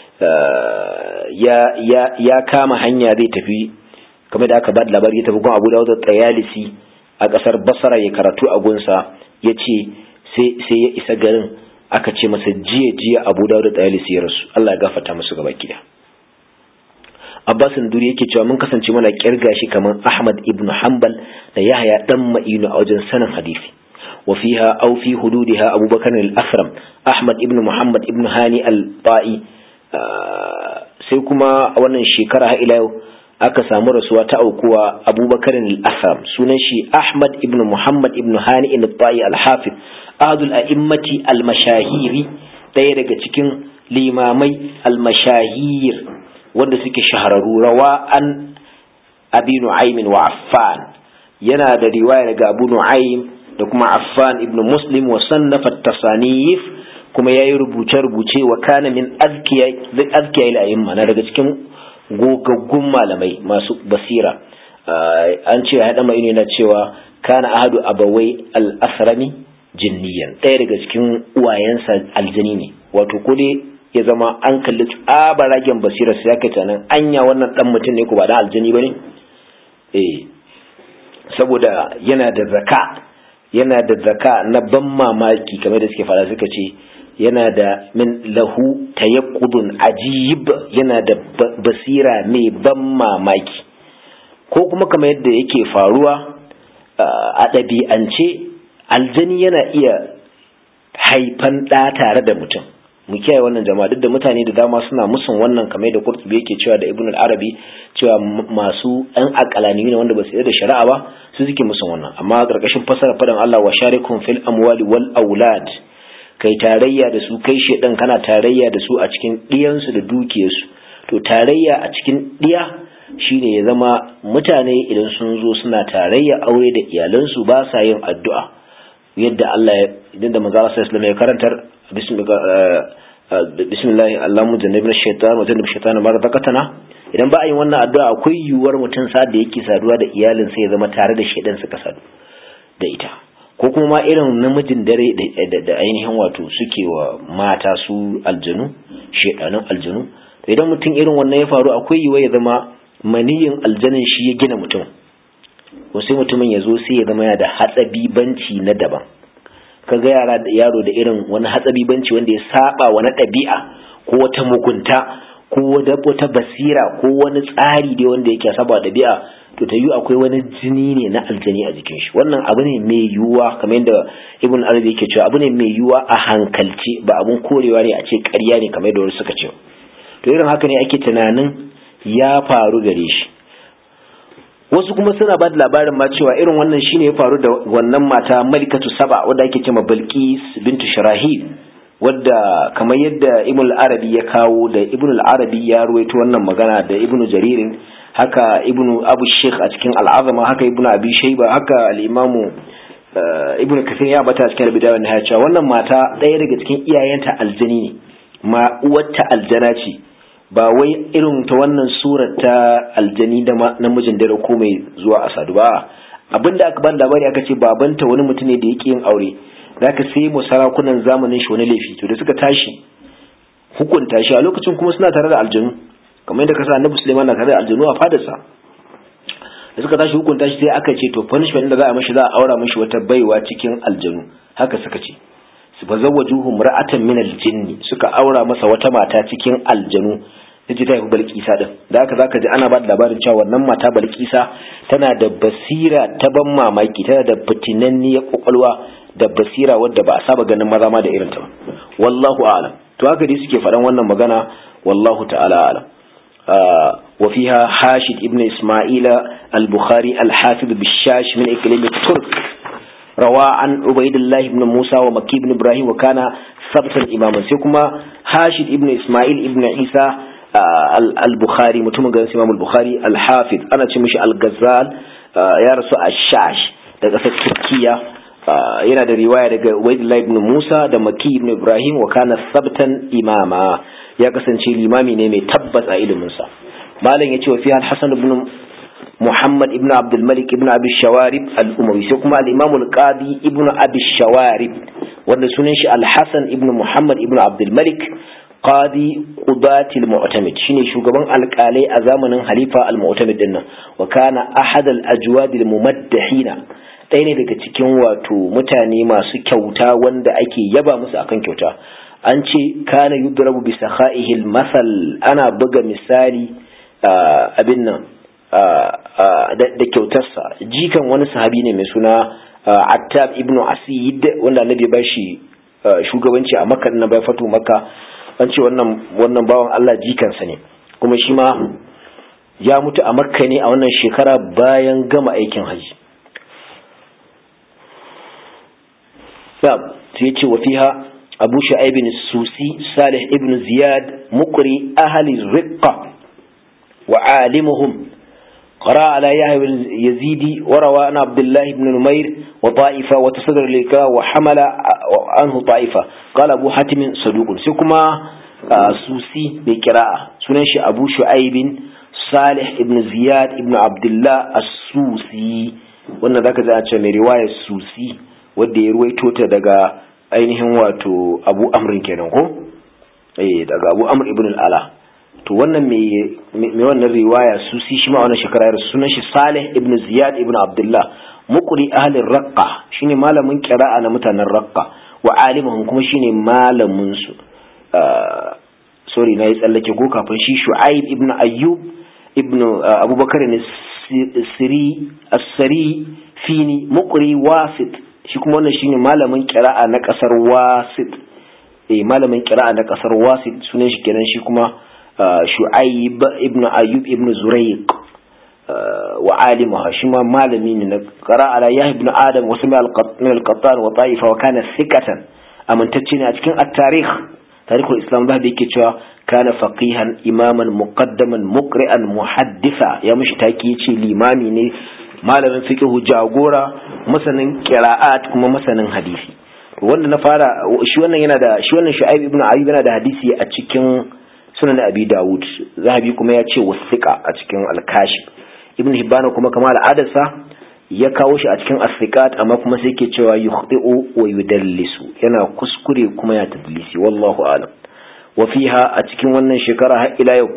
ya ya ya kama hanya zai tafi kamar da aka ba da labari ya tafi gun abu dawud at-tayalisi a kasar basra ya karatu a gunsa yace sai sai ya isa garin aka ce masa jiya jiya abu da tsayalisi ya rasu Allah ya gafarta musu gaba gida Abbas Duri yake cewa mun kasance mana kirga shi kamar Ahmad ibn Hanbal da Yahya dan Ma'inu a wajen sanin hadisi wa fiha aw fi hududiha Abu Bakar al-Asram Ahmad ibn Muhammad ibn Hani al-Ta'i sai kuma a wannan shekara har ila yau aka samu rasuwa ta aukuwa Abu Bakar al-Asram sunan shi Ahmad ibn Muhammad ibn Hani al-Ta'i al-Hafiz ahadul a'immati al-mashahiri ɗaya daga cikin limamai al-mashahir wanda suke shahararru rawa an abi nu'aymin wa affan yana da riwaya daga abu nu'aym da kuma affan ibn muslim wa sannafa tasanif kuma yayi rubuce rubuce wa kana min azkiya azkiya al-a'imma na daga cikin gogaggun malamai masu basira an ce ya haɗa mai na cewa kana ahadu abawai al-asrami jinniyan ɗaya daga cikin uwayensa aljani ne wato ko dai ya zama an kalli tsabaragen basirar sai aka tunanin anya wannan dan mutum ne ko ba dan aljani bane eh saboda yana da zaka yana da zaka na ban mamaki kamar da suke fara suka ce yana da min lahu tayaqqudun ajib yana da basira mai ban mamaki ko kuma kamar yadda yake faruwa a ɗabi'ance aljani yana iya haifan ɗa tare da mutum mu kiyaye wannan jama'a duk da mutane da dama suna musun wannan kamar da Qurtubi yake cewa da Ibn al-Arabi cewa masu ɗan akalani ne wanda ba su da shari'a ba su suke musun wannan amma karkashin fasara fadan Allah wa sharikum fil amwali wal aulad kai tarayya da su kai shedan kana tarayya da su a cikin diyansu da dukiyarsu to tarayya a cikin diya shine ya zama mutane idan sun zo suna tarayya aure da iyalansu ba sa yin addu'a yadda Allah ya idan da manzo Allah sallallahu alaihi wasallam ya karantar bismillahi Allahumma jannibna shaitan wa jannib shaitan ma razaqtana idan ba a yin wannan addu'a akwai yiwuwar mutum sa da yake saduwa da iyalin sai ya zama tare da shaidan suka sadu da ita ko kuma ma irin namijin dare da ainihin wato suke wa mata su aljanu shaidanun aljanu idan mutum irin wannan ya faru akwai yiwuwar ya zama maniyin aljanin shi ya gina mutum ko sai mutumin ya zo sai ya zama ya da hatsabibanci na daban kaga yara da yaro da irin wani hatsabibanci wanda ya saba wani ɗabi'a ko wata mugunta ko wata basira ko wani tsari dai wanda yake saba ɗabi'a to ta yi akwai wani jini ne na aljani a jikin shi wannan abu ne mai yiwuwa kamar yadda ibn arabi yake cewa abu ne mai yiwuwa a hankalce ba abun korewa ne a ce ƙarya ne kamar yadda wasu suka ce to irin haka ne ake tunanin ya faru gare shi wasu kuma suna ba da labarin ma cewa irin wannan shine ya faru da wannan mata malikatu saba wadda ake cewa bilqis bintu shirahil wadda kamar yadda ibn arabi ya kawo da ibn arabi ya ruwaito wannan magana da ibn jaririn haka ibn abu sheikh a cikin al'azama haka ibn abi shaiba haka al'imamu ibn kafir ya bata cikin albidaya na cewa wannan mata ɗaya daga cikin iyayenta aljani ne ma uwarta aljana ce ba wai irin ta wannan surar ta aljani da namijin dare ko mai zuwa a sadu ba abinda aka ban labari aka ce babanta wani mutum ne da yake yin aure da aka sai mu sarakunan zamanin shi wani laifi to da suka tashi hukunta shi a lokacin kuma suna tare da aljanu kamar yadda kasa annabi Sulaiman na tare da aljanu a fadarsa da suka tashi hukunta shi sai aka ce to punishment da za a mashi za a aura mashi wata baiwa cikin aljanu haka suka ce su fa zawwajuhum ra'atan min aljinni suka aura masa wata mata cikin aljanu ta ce ta haifi balkisa din da haka zaka ji ana ba da labarin cewa wannan mata balkisa tana da basira ta ban mamaki tana da fitinanniyar kwakwalwa da basira wadda ba a saba ganin maza ma da irin ta ba wallahu a'lam to haka dai suke faɗan wannan magana wallahu ta'ala a'lam وفيها حاشد ابن إسماعيل البخاري الحافظ بالشاش من إقليم الترك روى عن عبيد الله بن موسى ومكي بن إبراهيم وكان ثبتا إماما سيكما حاشد ابن إسماعيل ابن عيسى البخاري متوم إمام البخاري الحافظ أنا تمشي الغزال يا رسول الشاش daga ƙasar Turkiya yana da riwaya daga Ubaidullah ibn Musa da Maki ibn Ibrahim wa kana sabtan imama ya kasance limami ne mai tabbas a iliminsa malam ya ce wa fiye al-hasan ibn muhammad ibn abdul malik ibn abi shawarib al-umawi sai kuma al-imam al-qadi ibn abi shawarib wanda sunan shi al-hasan ibn muhammad ibn abdul malik qadi qudati al-mu'tamid shine shugaban alƙalai a zamanin halifa al-mu'tamid din nan wa kana ahad al-ajwad al-mumaddahina ɗaya ne daga cikin wato mutane masu kyauta wanda ake yaba musu akan kyauta an ce kana yudrabu bi sakha'ihil masal ana buga misali abin nan da kyautarsa jikan wani sahabi ne mai suna Attab ibn Asid wanda annabi ba shi shugabanci a Makka na bai fatu Makka an ce wannan wannan bawan Allah jikansa ne kuma shi ma ya mutu a Makka ne a wannan shekara bayan gama aikin haji sai ce wa fiha أبو شعيب السوسي صالح ابن زياد مقري أهل الرقة وعالمهم قرأ على يحيى بن يزيد وروى عن عبد الله بن نمير وطائفة وتصدر الإكراه وحمل عنه طائفة قال أبو حاتم صدوق سكما سوسي بقراءة سننشي أبو شعيب صالح ابن زياد ابن عبد الله السوسي wannan zaka ji a ce mai riwayar susi wanda ya ruwaito ta daga ainihin wato abu amrin kenan ko eh daga abu amr ibn al-ala to wannan me me wannan riwaya su si shi ma wannan shekara ya sunan shi salih ibn ziyad ibn abdullah muqri ahli raqqa shine malamin qira'a na mutanen raqqa wa alimuhum kuma shine malamin su sorry na yi tsallake ko kafin shi shu'aib ibn ayyub ibn abubakar ne siri as-sari fini muqri wasit shi kuma wannan shine malamin kira'a na kasar wasit eh malamin kira'a na kasar wasit sunan shi kenan shi kuma shu'aib ibn ayyub ibn zurayq wa alimaha shi ma malami ne na qira'a ala yahya ibn adam wa sami al-qattan al-qattan wa ta'ifa wa kana thiqatan amintacce ne a cikin at-tarikh tarihul islam da yake cewa kana faqihan imaman muqaddaman muqri'an muhaddisa ya mishi taki yace limami ne malamin fiqhu jagora masanin qira'at kuma masanin hadisi wanda na fara shi wannan yana da shi wannan Shu'aib ibn Ayyub yana da hadisi a cikin sunan Abi Dawud Zahabi kuma ya ce wasiqa a cikin al-Kashif Ibn Hibban kuma kamar al'adarsa ya kawo shi a cikin as amma kuma sai yake cewa yukhti'u wa yudallisu yana kuskure kuma ya tadlisi wallahu a'lam wa fiha a cikin wannan shekara har ila yau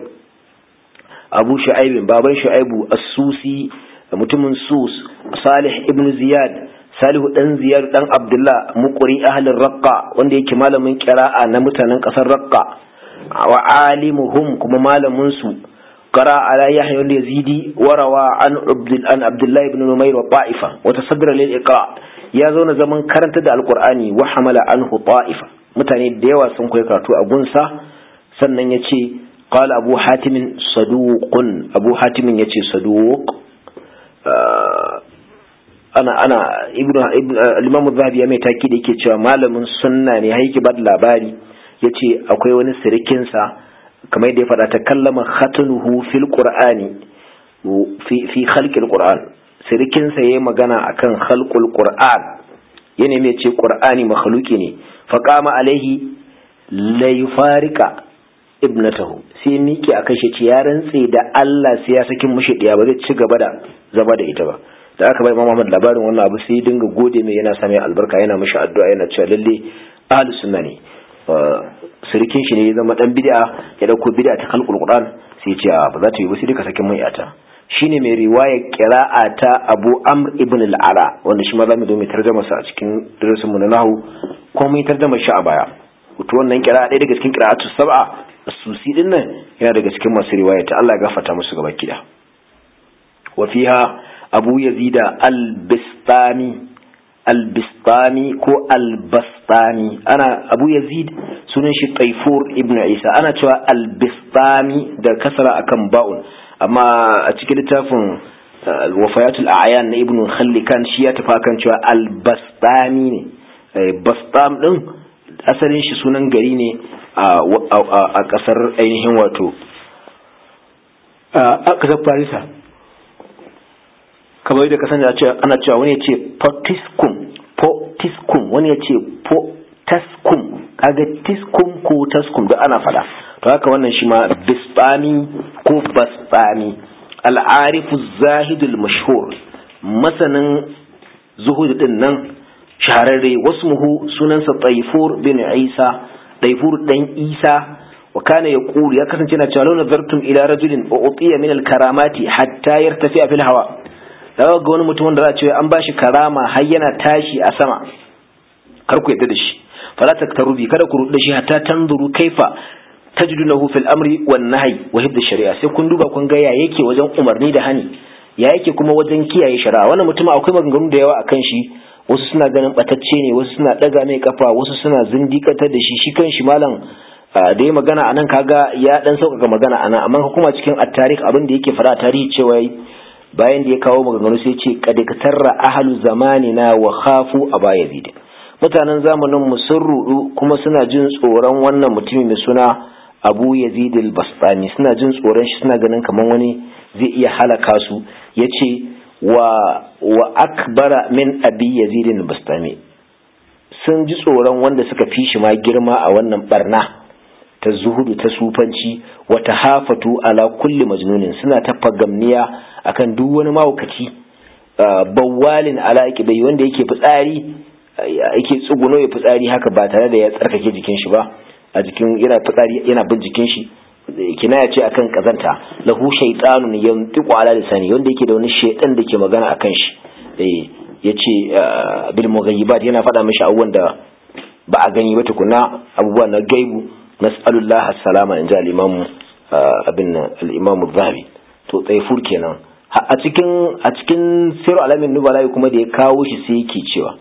Abu Shu'aib baban Shu'aibu as-Susi mutumin sus salih ibn ziyad salihu dan ziyad dan abdullah muqri ahlin raqqa wanda yake malamin qira'a na mutanen kasar raqqa wa alimuhum kuma malamin su قرأ على يحيى اليزيدي وروى عن عبد عن عبد الله بن نمير وطائفة وتصدر للإقراء يا زون زمن كرنت دا القرآن وحمل عنه طائفة متاني ديوا سن كوي كراتو أبونسا sannan ya ce قال أبو حاتم صدوق أبو حاتم يتي صدوق ana ana ibnu ibnu al-imam az-zahabi ya mai taki da yake cewa malamin sunna ne haiki bad labari yace akwai wani sirikin sa kamar yadda ya faɗa ta kallama khatanuhu fil qur'ani fi fi khalqil qur'an sirikin sa yayi magana akan khalqul qur'an yana mai ce qur'ani makhluki ne fa qama alaihi la yufarika ibnatahu sai miki a kashe ci ya rantse da Allah sai ya sakin mushi ɗaya ba zai ci gaba da zama da ita ba da aka bai Imam Muhammad labarin wannan abu sai dinga gode mai yana sami albarka yana mishi addu'a yana cewa lalle ahli sunna ne surikin shi ne ya zama dan bid'a ya dauko bid'a ta khalqul Qur'an sai ya ce ba za ta yi ba sai duka sakin mai ata shine mai riwaya qira'a ta Abu Amr ibn al-Ala wanda shi ma zamu zo mu tarjuma sa a cikin darasin mu na nahwu ko mu tarjuma shi a baya to wannan qira'a ɗaya daga cikin qira'atu sab'a susi din nan yana daga cikin masu riwaya ta Allah ya gafarta musu gaba kida wa fiha abu yazida al-bistami al-bistami ko al-bastami ana abu yazid sunan shi taifur ibn isa ana cewa al-bistami da kasara akan ba'un amma a cikin littafin wafayatul a'yan na ibn khallikan shi ya tafi kan cewa al-bastami ne bastam din asalin shi sunan gari ne a kasar ainihin wato a kasar farisa kamar da kasan ana cewa wani ya ce potiskum potiskum wani ya ce potaskum kaga tiskum ko taskum da ana fada to haka wannan shi ma bisbami ko basbami al'arifu zahidul mashhur masanin zuhud din nan shahararre wasu muhu sunansa taifur bin isa taifur dan isa wa kana yaqulu ya kasance na cewa law nazartum ila rajulin wa utiya min al-karamati hatta yartafi fil hawa daga ga wani mutum wanda za a ce an bashi karama har yana tashi a sama kar ku yadda da shi fala taktarubi kada ku rubuta shi hatta tanzuru kaifa tajidunahu fil amri wan nahyi wa hibd shari'a sai kun duba kun ga ya yake wajen umarni da hani ya yake kuma wajen kiyaye shari'a wannan mutum akwai maganganu da yawa akan shi wasu suna ganin batacce ne wasu suna daga mai kafa wasu suna zindikatar da shi shi kan shi malam da ya magana anan kaga ya dan sauƙaƙa magana anan amma kuma cikin at-tarikh abin da yake fara a tarihi cewa bayan da ya kawo maganganu sai ce kad tarra ahlu zamanina wa khafu aba yazid mutanen zamanin mu sun rudu kuma suna jin tsoron wannan mutumi mai suna abu yazid al-bastami suna jin tsoron shi suna ganin kaman wani zai iya halaka su yace wa wa akbara min abi yazid al-bastami sun ji tsoron wanda suka fi shi ma girma a wannan barna ta zuhudu ta sufanci wa tahafatu ala kulli majnunin suna ta fagamniya akan duk wani mahaukaci bawalin ala bai wanda yake fitsari yake tsuguno ya fitsari haka ba tare da ya tsarkake jikin shi ba a jikin yana fitsari yana bin jikin shi kinaya ce akan kazanta lahu shaytanun yantiqu ala lisani wanda yake da wani shaytan da ke magana akan shi eh yace bil mughayyibat yana faɗa mishi abubuwan da ba a gani ba tukuna abubuwa na gaibu nas'alullah as-salama in ji al-imam abin al-imam zahabi to tsaifur kenan a cikin a cikin siru alamin nubala kuma da ya kawo shi sai yake cewa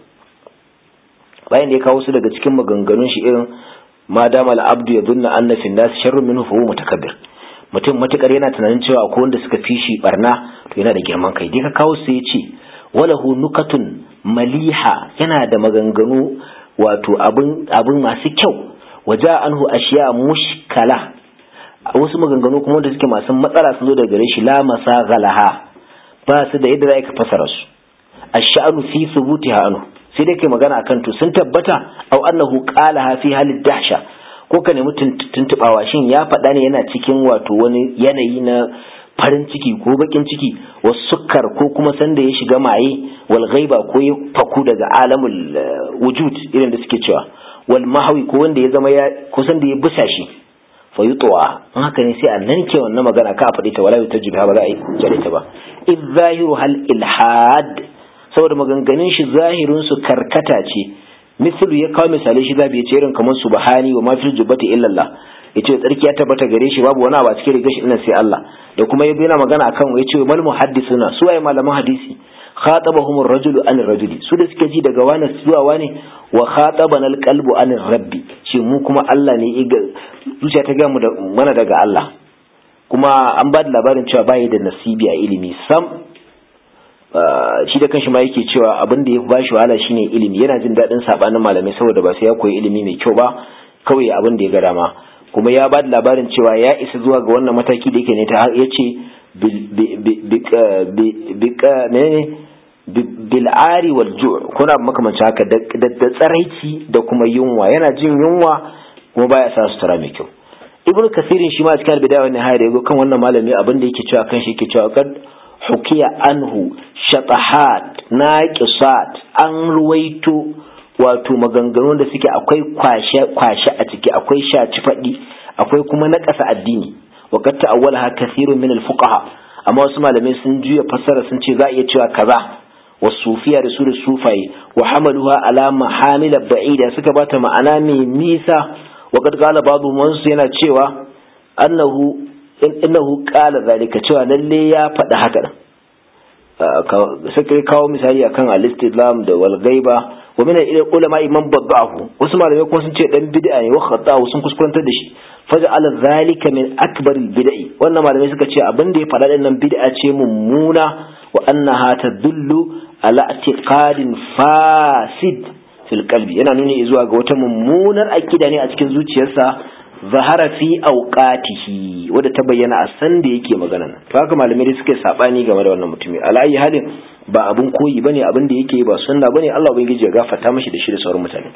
bayan da ya kawo su daga cikin maganganun shi irin ma dama al-abdu ya dunna anna fi nas sharrun minhu fa huwa mutakabbir mutum matukar yana tunanin cewa akwai wanda suka fi shi barna to yana da girman kai dai ka kawo su ya ce walahu nukatun maliha yana da maganganu wato abin abin masu kyau waja anhu ashiya mushkala wasu maganganu kuma da suke masu matsala sun zo daga gare shi la masagalaha ba su da yadda za ka fasara su ash-sha'nu fi thubutiha anhu sai dai kai magana akan to sun tabbata aw annahu qalaha fi halid dahsha ko ka nemi tuntubawa shin ya faɗa ne yana cikin wato wani yanayi na farin ciki ko bakin ciki wasu sukkar ko kuma sanda ya shiga maye wal ghaiba ko ya faku daga alamul wujud irin da suke cewa wal mahawi ko wanda ya zama ya ko sanda ya busa shi fa yutwa in haka ne sai a nan ke wannan magana ka faɗi ta wala ta jibi ba za a yi jare ta ba id zahiru hal ilhad saboda maganganun shi zahirin su karkata ce mislu ya kawo misalai shi zabi ya ce irin kamar subhani wa ma fil jubbati illa Allah yace tsarki ya tabbata gare shi babu wani abu a cikin rigar shi ina sai Allah da kuma yabi yana magana akan yace mal muhaddisuna su waye malaman hadisi khatabahum ar-rajulu an rajuli su da suke ji daga wani zuwa wani wa khatabana al-qalbu an rabbi ce mu kuma Allah ne zuciya ta ga mu da mana daga Allah kuma an ba da labarin cewa bai da nasibi a ilimi sam shi da kanshi ma yake cewa abin da ya ba shi wahala shine ilimi yana jin daɗin sabanin malamai saboda ba sai ya koyi ilimi mai kyau ba kawai abin da ya ga dama kuma ya ba da labarin cewa ya isa zuwa ga wannan mataki da yake ne ta ya ce bil'ari wal ju' kuna makamanci haka da tsaraici da kuma yunwa yana jin yunwa kuma baya sa sutura mai kyau ibnu kasirin shi ma a cikin bidaya wannan hayar yago kan wannan malami abin da yake cewa kan shi yake cewa kad hukiya anhu shatahat naqisat an ruwaito wato maganganu da suke akwai kwashe kwashe a ciki akwai shaci faɗi akwai kuma na ƙasa addini wa qad ta'awwalaha kathirun min al-fuqaha amma wasu malamai sun juya fassara sun ce za a iya cewa kaza wasufiya da su da sufaye wa hamaluha ala mahamila ba'ida suka bata ma'ana mai nisa wa qad qala ba'du mansu yana cewa annahu innahu qala zalika cewa lalle ya faɗi haka nan sai kawo misali akan al-istidlam da wal ghaiba wa min ulama imam baddahu wasu malamai kuma sun ce dan bid'a ne wa khata'u sun kuskurantar da shi faj'ala zalika min akbar al-bid'i wannan malamai suka ce abin da ya faɗa din nan bid'a ce mummuna wa annaha tadullu ala i'tiqadin fasid fil qalbi yana nuni zuwa ga wata mummunar akida ne a cikin zuciyarsa zahara fi auqatihi wadda ta bayyana a san da yake magana to haka malamai da suke sabani game da wannan mutumi ala ayi halin ba abun koyi bane abin da yake ba sunna bane Allah ubangiji ya gafarta mishi da shi da sauran mutane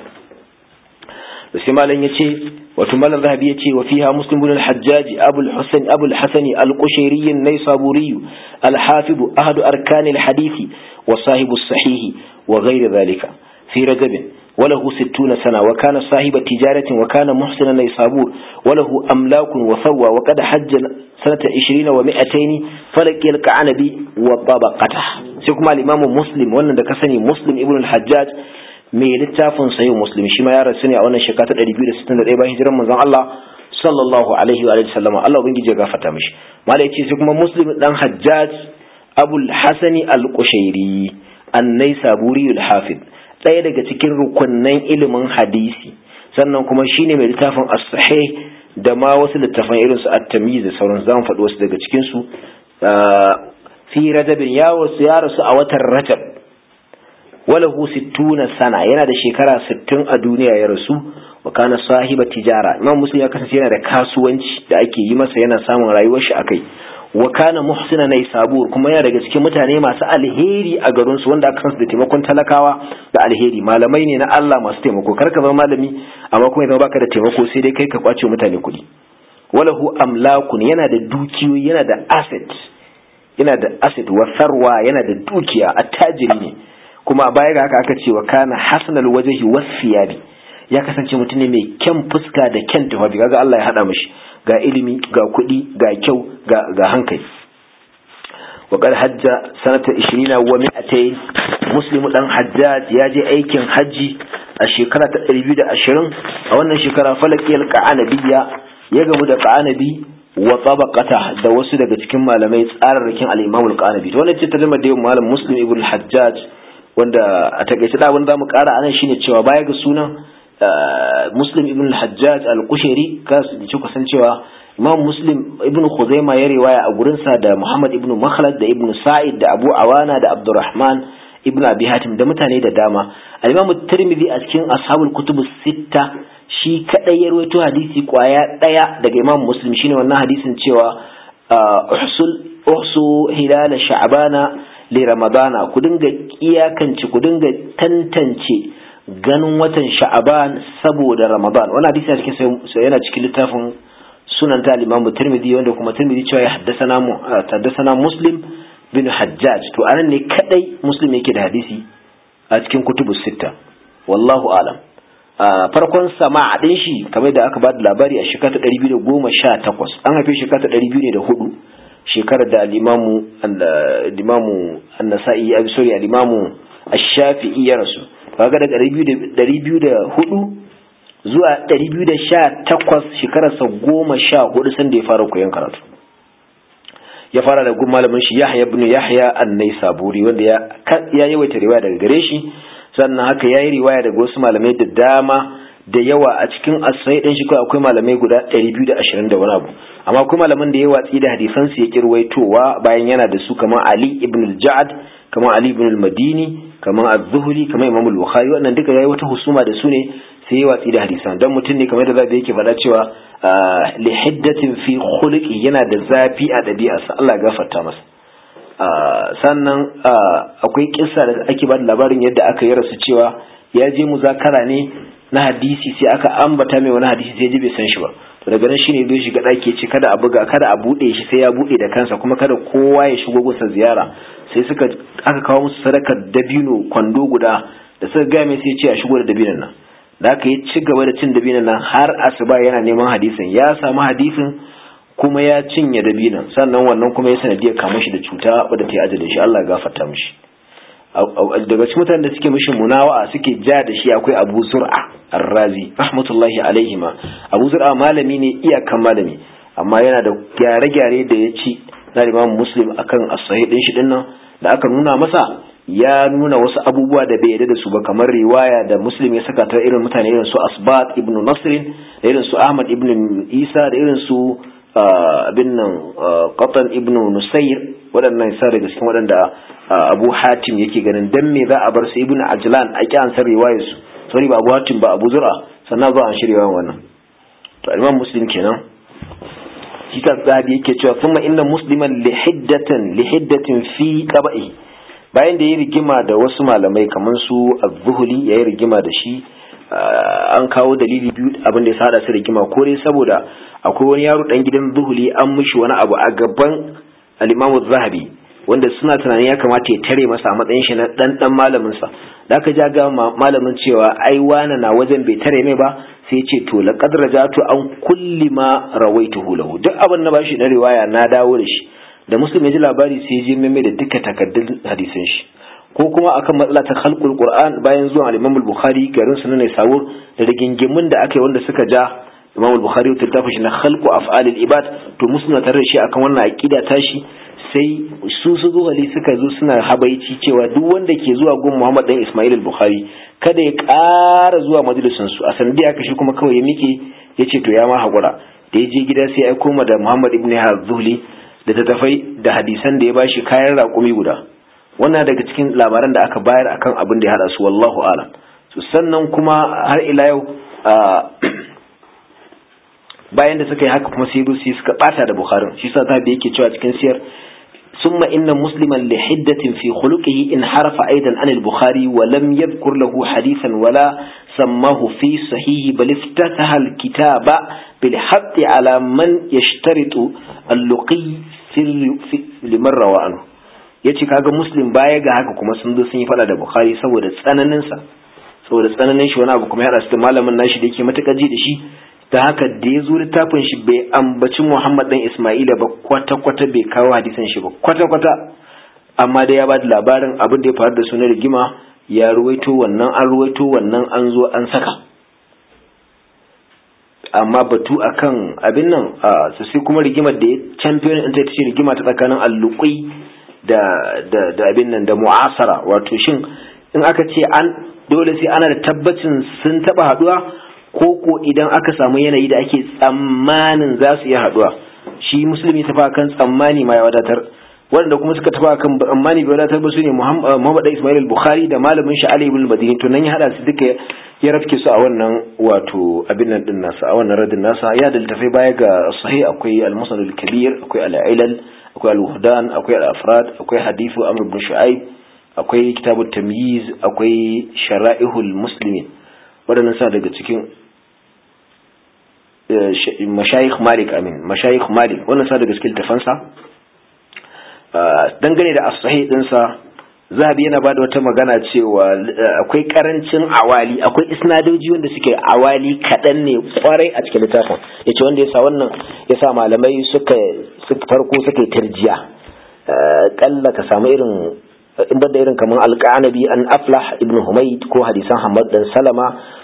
da sai malam yace wato malam zahabi yace wa fiha muslim ibn al-hajjaj abu al-husayn abu al-hasan al-qushayri an-naysaburi al-hafid ahad arkan al-hadith wa sahib as-sahih wa ghayr dhalika fi rajab وله ستون سنة وكان صاحب تجارة وكان محسنا نيسابور وله أملاك وثوى وقد حج سنة عشرين ومئتين فلقي الكعنبي وطبقته سيكما الإمام مسلم وانا دكسني مسلم ابن الحجاج mai littafin sayin muslim shi ma ya rasu ne a wannan shekara ta 261 bayan hijiran manzon Allah sallallahu alaihi wa sallam Allah ubangiji ya gafarta mishi mala yace sai kuma muslim dan hajjaj abul hasani al-qushairi an-naisaburi al-hafid ɗaya daga cikin rukunnan ilimin hadisi sannan kuma shine mai littafin as-sahih da ma wasu littafan irin su at-tamyiz da sauran zamu faɗi wasu daga cikin su fi rajabin ya wasu ya rasu a watan rajab walahu sittuna sana yana da shekara sittin a duniya ya rasu wa kana sahiba tijara imam muslim ya kasance yana da kasuwanci da ake yi masa yana samun rayuwar shi akai wa kana muhsina nay sabur kuma yana daga cikin mutane masu alheri a garin su wanda aka san su da taimakon talakawa da alheri malamai ne na Allah masu taimako kar ka zama malami amma kuma idan baka da taimako sai dai kai ka kwace mutane kuɗi walahu amlakun yana da dukiyoyi yana da asset yana da asset wa sarwa yana da dukiya attajiri ne kuma a baya ga haka aka ce wa kana hasanal wajhi wasiyabi ya kasance mutum ne mai kyan fuska da kyan tufafi kaga Allah ya hada mishi ga ilimi ga kuɗi ga kyau ga ga hankali wa qad hajja sanata 20 wa 200 muslimu dan hajjaj ya je aikin haji a shekara ta 220 a wannan shekara falakiyal qa'anabiyya ya gamu da qa'anabi wa tabaqata da wasu daga cikin malamai tsararrakin al-imam al-qanabi to wannan ce ta zama da malam muslim ibn hajjaj wanda a takaice da abin zamu kara anan shine cewa baya ga sunan muslim ibn al-hajjaj al-kushairi ka ci kusan cewa imam muslim ibn khuzaima ya riwaya a gurin sa da muhammad ibn makhlad da ibn sa'id da abu awana da abdurrahman ibn abi hatim da mutane da dama al-imam tirmidhi a cikin ashabul kutub sitta shi kadai ya rawaito hadisi kwaya daya daga imam muslim shine wannan hadisin cewa uhsul uhsu hilal sha'bana li ramadana ku dinga iyakance ku dinga tantance ganin watan sha'aban saboda ramadan wannan hadisi a cikin yana cikin littafin sunan ta al-imam tirmidhi wanda kuma tirmidhi cewa ya haddathana mu haddathana muslim bin hajjaj to anan ne kadai muslim yake da hadisi a cikin kutubu sitta wallahu alam farkon sama'a din shi kamar da aka ba da labari a shekara ta 218 an haife shekara ta 204 shekarar da al-imamu al-imamu an-nasa'i abi sorry al-imamu ash-shafi'i ya rasu kaga daga 204 zuwa 218 shekararsa goma sha hudu sanda ya fara koyon karatu ya fara da gun malamin shi Yahya ibn Yahya an-Naisaburi wanda ya ya yawaita riwaya daga gare shi sannan haka yayi riwaya daga wasu malamai da dama da yawa a cikin asai din shi kawai akwai malamai guda 220 da wani abu amma akwai malaman da ya watsi da hadisan su ya kirwaitowa bayan yana da su kamar Ali ibn al-Ja'd kamar Ali ibn al-Madini kamar Az-Zuhri kamar Imam al-Bukhari wannan duka yayi wata husuma da su ne sai ya watsi da hadisan dan mutum ne kamar da zabi yake faɗa cewa li hiddatin fi khuluqi yana da zafi a ɗabi'arsa Allah ya gafarta masa sannan akwai kissa da ake ba da labarin yadda aka yi rasu cewa ya je muzakara ne na hadisi sai aka ambata mai wani hadisi sai ji bai san shi ba to daga nan shine zai shiga ɗaki ce kada a buga kada a buɗe shi sai ya buɗe da kansa kuma kada kowa ya shigo gusa ziyara sai suka aka kawo musu sadakar dabino kwando guda da suka gaya mai sai ce a shigo da dabinon nan da aka yi ci gaba da cin dabinon nan har asuba yana neman hadisin ya samu hadisin kuma ya cinye dabinon sannan wannan kuma ya sanadiyar kama shi da cuta wadda ta yi ajalin shi Allah ya gafarta mishi daga cikin mutanen da suke mishi munawa'a suke ja da shi akwai Abu Zur'a Ar-Razi rahmatullahi alaihi ma Abu Zur'a malami ne iyakan malami amma yana da gyare-gyare da ya ci na Imam Muslim akan as-sahih din shi dinnan da aka nuna masa ya nuna wasu abubuwa da bai yarda da su ba kamar riwaya da Muslim ya saka ta irin mutane irin su Asbat ibn Nasr da irin su Ahmad ibn Isa da irin su abin nan Qatan ibn Nusayr waɗannan sa daga cikin waɗanda Abu Hatim yake ganin dan me za a bar su Ibn Ajlan a ki ansar riwayar su sorry ba Abu Hatim ba Abu Zur'a sannan za a shirya wannan to Imam Muslim kenan shi ta zabi yake cewa thumma inna musliman li hiddatan li hiddatin fi qaba'i bayan da ya rigima da wasu malamai kamar su Az-Zuhli ya yi rigima da shi an kawo dalili biyu abin da ya sada su rigima ko dai saboda akwai wani yaro dan gidan Zuhli an mishi wani abu a gaban al-Imam zahabi wanda suna tunanin ya kamata ya tare masa a matsayin shi na dan dan malamin sa da aka ja ga malamin cewa ai wani na wajen bai tare mai ba sai ce to laqad rajatu an kulli ma rawaituhu lahu duk abin na bashi na riwaya na dawo da shi da muslim ya ji labari sai ya je mai da duka takaddun hadisin shi ko kuma akan matsala ta khalqul qur'an bayan zuwan al-imam al-bukhari garin sunan ne sawur da rigingimin da aka yi wanda suka ja imam al-bukhari ta tafi shi na khalqu af'alil ibad to muslim na tare da shi akan wannan aqida tashi sai su su zuhali suka zo suna habaici cewa duk wanda ke zuwa gun Muhammad dan Ismail al-Bukhari kada ya ƙara zuwa majalisin su a sanadi aka shi kuma kawai ya miƙe ya ce to ya ma haƙura da ya je gida sai ya koma da Muhammad ibn Hazuli da ta tafai da hadisan da ya bashi kayan raƙumi guda wannan daga cikin labaran da aka bayar akan abin da ya hada su wallahu alam to sannan kuma har ila yau bayan da suka yi haka kuma sai rusi suka bata da Bukhari shi sa zabi yake cewa cikin siyar ثم إن مسلما لحدة في خلقه انحرف أيضا عن البخاري ولم يذكر له حديثا ولا سماه في صحيح بل افتتح الكتاب بالحق على من يشترط اللقي في لمن روى عنه yace kaga muslim baya ga haka kuma sun zo sun yi fada da bukhari saboda tsananin sa saboda tsananin shi wani abu kuma ya rasu da malamin nashi da yake matuƙa ji da shi ta haka da ya zo littafin shi bai ambaci Muhammad dan Ismaila ba kwata-kwata bai kawo hadisan shi ba kwata-kwata amma dai ya ba da labarin abin da ya faru da su na rigima ya ruwaito wannan an ruwaito wannan an zo an saka amma batu akan abin nan su sai kuma rigimar da ya champion in ta ce rigima ta tsakanin alluƙi da da da abin nan da mu'asara wato shin in aka ce an dole sai ana da tabbacin sun taba haduwa ko ko idan aka samu yanayi da ake tsammanin za su iya haduwa shi musulmi tafa kan tsammani ma ya wadatar wanda kuma suka tafa kan tsammani bai wadatar ba su ne Muhammad Ismail al-Bukhari da malamin shi Ali ibn Madini to nan ya hada su duka ya rafke su a wannan wato abin nan din nasa a wannan radin nasa ya da littafai baya ga sahih akwai al-Musnad al-Kabir akwai al-Ilal akwai al-Wuhdan akwai al-Afrad akwai hadithu Amr ibn Shu'aib akwai kitabut tamyiz akwai shara'ihul muslimin waɗannan sa daga cikin mashayikh malik amin mashayikh malik wannan sa daga cikin tafansa dangane da as-sahih dinsa zahabi yana bada wata magana cewa akwai karancin awali akwai isnadoji wanda suke awali kaɗan ne kwarai a cikin littafin yace wanda yasa wannan yasa malamai suka farko suka tarjiya kalla ka samu irin in da irin kamar alƙanabi an aflah ibn humayd ko hadisan hamad dan salama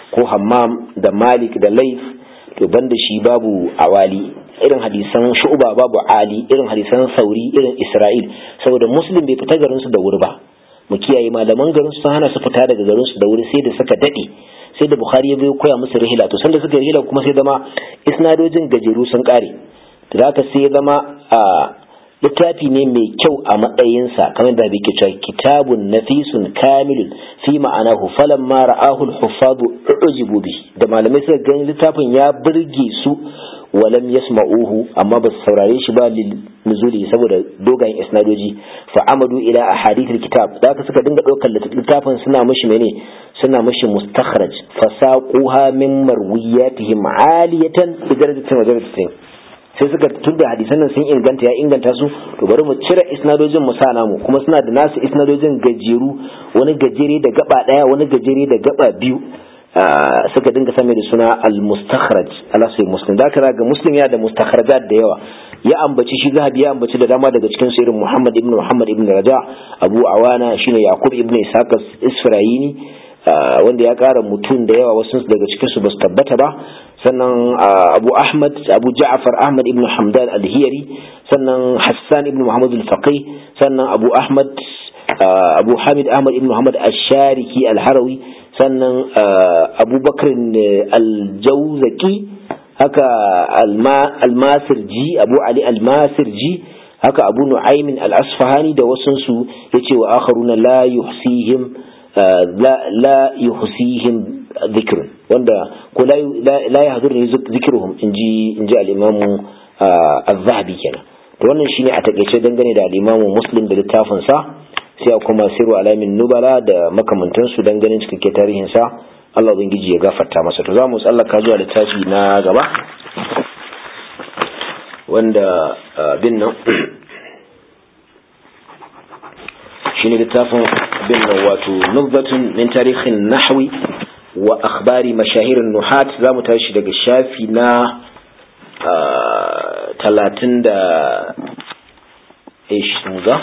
ko hammam da malik da laif to banda shi babu awali irin hadisan shu'ba babu ali irin hadisan sauri irin isra'il saboda muslim bai fita garin su da wuri ba mu kiyaye malaman garin su hana su fita daga garin su da wuri sai da suka dade sai da bukhari ya bai koya musu rihila to sanda suka rihila kuma sai zama isnadojin gajeru sun kare to haka sai ya zama a littafi ne mai kyau a matsayinsa kamar da bai cewa kitabun nafisun kamilun fi ma'anahu falan ma ra'ahu al-huffadu ujibu bi da malamai suka gani littafin ya burge su walam yasma'uhu amma ba su saurare shi ba nuzuli saboda dogayen isnadoji fa amadu ila ahadith al-kitab da haka suka dinga daukar littafin suna mishi mene suna mishi mustakhraj fasaquha min marwiyatihim aliyatan bi darajatin wa darajatin sai suka tunda hadisan nan sun inganta ya inganta su to bari mu cire isnadojin mu sa namu kuma suna da nasu isnadojin gajeru wani gajere da gaba daya wani gajere da gaba biyu suka dinga same da suna al-mustakhraj ala sai muslim da ga muslim ya da mustakhrajat da yawa ya ambaci shi zahabi ya ambaci da dama daga cikin su irin muhammad ibn muhammad ibn raja abu awana shine yaqub ibn ishaq isfirayini wanda ya kara mutum da yawa wasu daga cikin su basu tabbata ba sannan abu ahmad abu ja'far ahmad ibn hamdan al-hiyari sannan hassan ibn muhammad al-faqih sannan abu ahmad abu hamid ahmad ibn muhammad ash-shariki al-harawi sannan abubakar al-jawzaki haka al-masirji abu ali al-masirji haka abu nu'aymin al-asfahani da wasunsu yace wa akharuna la yuhsihim la yuhsihim dhikrun wanda ko la yahdurni zikruhum inji inji al-imam az-zahabi kenan to wannan shine a takeice dangane da al-imam muslim da littafin sa sai a kuma siru alamin nubala da makamantansu don ganin cikakke tarihinsa Allah ubangiji ya gafarta masa to za mu tsallaka zuwa littafi na gaba wanda bin nan shine littafin bin nan wato nubbatun min tarihin nahwi wa akhbari mashahirin nuhat za mu tashi daga shafi na talatin da ga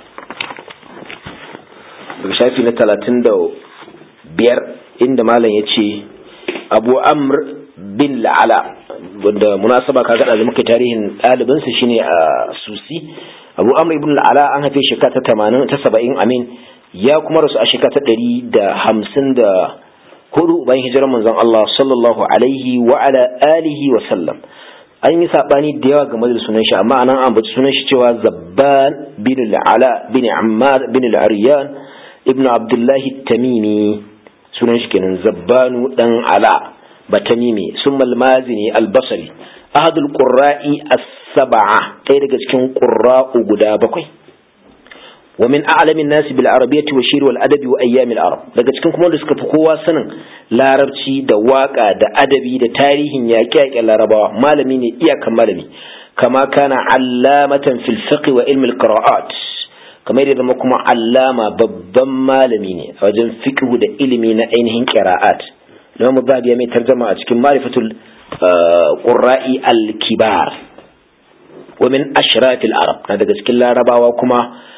daga shafi na talatin da biyar inda malam ya ce abu amr bin la'ala wanda munasaba ka gada da muka tarihin ɗalibinsa shine a susi abu amr ibn la'ala an haife shekara ta tamanin ta saba'in amin ya kuma rasu a shekara ta ɗari da hamsin da hudu bayan hijirar manzon Allah sallallahu alaihi wa ala alihi wa sallam an yi sabani da yawa game da sunan shi amma anan an bace sunan shi cewa zabban bin al'ala bin ammar bin al'aryan ibnu abdullahi tamimi sunan shi kenan zabbanu dan ala batamimi summa al-mazini al-basri ahadul qurra'i as-sab'a ɗaya daga cikin qurra'u guda bakwai wa min a'lamin nasi bil arabiyyati wa shir wal adabi wa ayyam al arab daga cikin kuma da suka fi kowa sanin larabci da waka da adabi da tarihin yaƙe-yaƙen larabawa malami ne iyakan malami kama kana allamatan fil fiqh wa ilmi al qira'at kamar yadda zama kuma allama babban malami ne a wajen fiqh da ilimi na ainihin qira'at Imam Zahabi ya mai tarjama a cikin Marifatul Qurra'i al-Kibar wa min ashrafil arab na daga cikin larabawa kuma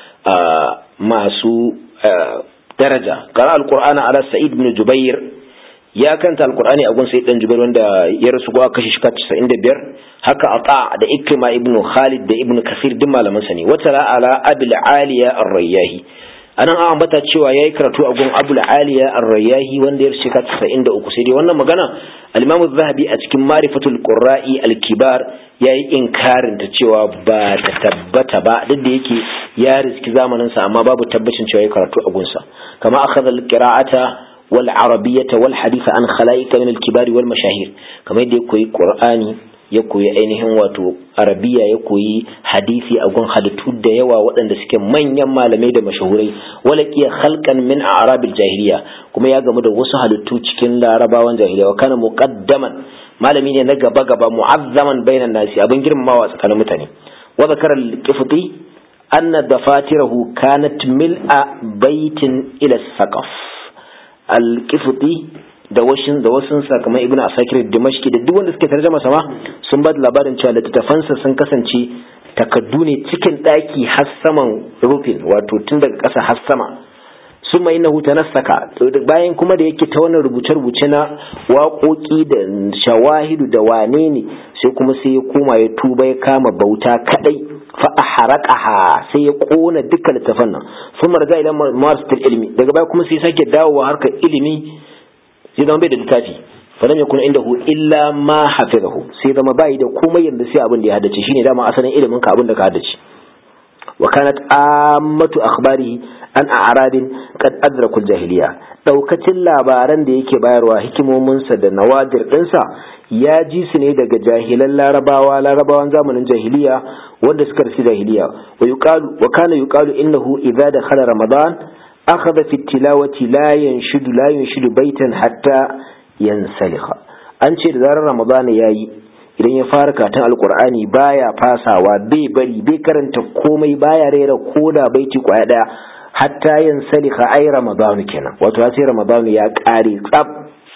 masu daraja qara al-Qur'ana ala Sa'id ibn Jubair ya kanta alkur'ani a gun sai dan jubair wanda ya rasu ko aka shi 95 haka ata da ikrima ibnu khalid da ibnu kasir duk malaman sa ne wata ala abul aliya ar-rayyahi anan an ambata cewa yayi karatu a gun abul aliya ar-rayyahi wanda ya rasu 93 sai dai wannan magana al-imam az-zahabi a cikin marifatul qurra'i al-kibar yayi inkarin ta cewa ba ta tabbata ba duk da yake ya riski zamanin sa amma babu tabbacin cewa yayi karatu a gunsa kama akhadha al-qira'ata والعربية والحديث عن خلائق من الكبار والمشاهير كما يدي يكوي قرآني يكوي أينهم واتو عربية يكوي حديثي أقول حدثو ديوا وأن دسك من يما لميد مشهوري ولكي خلقا من أعراب الجاهلية كما يقام دا وسو حدثو تكين لعربا جاهلية وكان مقدما ما لمين نقبا قبا معظما بين الناس أبن جرم ما واسكان متاني وذكر القفطي أن دفاتره كانت ملء بيت إلى الثقف alkifuti da washin da wasun kamar ibnu asakir dimashki da duk wanda suke tarjama sama sun ba da labarin cewa littattafansa sun kasance takaddu ne cikin daki har saman rufin wato tun daga ƙasa har sama summa innahu tanassaka bayan kuma da yake ta wannan rubuce-rubuce na waƙoƙi da shawahidu da wane ne sai kuma sai ya koma ya tuba ya kama bauta kadai fa ahraqaha sai ya kona dukkan littafan nan sun marga ila marasatul ilmi daga baya kuma sai sake dawowa harkar ilimi sai zama bai da littafi falam yakun indahu illa ma hafizahu sai zama bai da komai yanda sai abin da ya haddace shine dama asalin ilimin ka abin da ka haddace wa kanat ammatu akhbarihi an a'radin qad adrakul jahiliya daukacin labaran da yake bayarwa hikimominsa da nawadir dinsa ya ji su ne daga jahilan larabawa larabawan zamanin jahiliya wanda suka rasu jahiliya wa yuqalu wa kana yuqalu innahu idza dakhala ramadan akhadha fi tilawati la yanshudu la yanshudu baitan hatta yansalikha an ce da zarar ramadan yayi idan ya fara katon alkur'ani baya fasawa bai bari bai karanta komai baya rera koda baiti kwaya daya hatta yin salika ai ramadanu kenan wato sai ramadanu ya kare tsab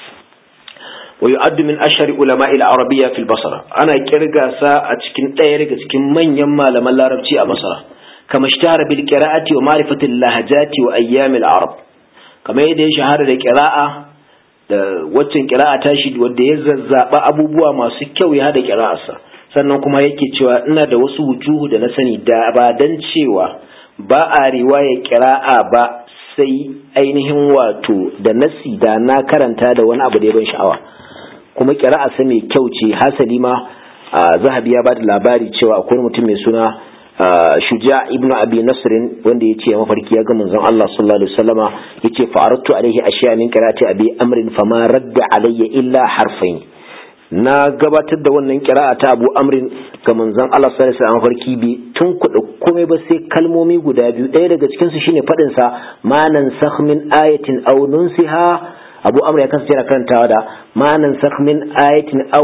wa yu'addu min ashari ulama ila arabiyya fil basra ana kirga sa a cikin ɗaya daga cikin manyan malaman larabci a basra kama ishtahara bil qira'ati wa ma'rifati al lahajati wa ayyam al arab kamar yadda ya shahara da qira'a da waccan kira'a tashi wanda ya zazzaba abubuwa masu kyau ya hada kira'arsa sannan kuma yake cewa ina da wasu wujuhu da na sani da ba dan cewa ba a riwaya kira'a ba sai ainihin wato da nasi da na karanta da wani abu da ya ban sha'awa kuma kira'a sa mai kyau ce hasali ma zahabi ya ba da labari cewa akwai mutum mai suna shuja ibnu abi nasrin wanda ya ce mafarki ya ga manzon Allah sallallahu alaihi wasallama yace fa'aratu alaihi ashiya min qira'ati abi amrin fama radda alayya illa harfain na gabatar da wannan qira'a ta abu amrin ga manzon Allah sallallahu alaihi wasallam mafarki bi tun kuɗa komai ba sai kalmomi guda biyu ɗaya daga cikin su shine fadin sa manan sakh min ayatin aw nunsiha abu amr ya kasance yana karantawa da manan sakh min ayatin aw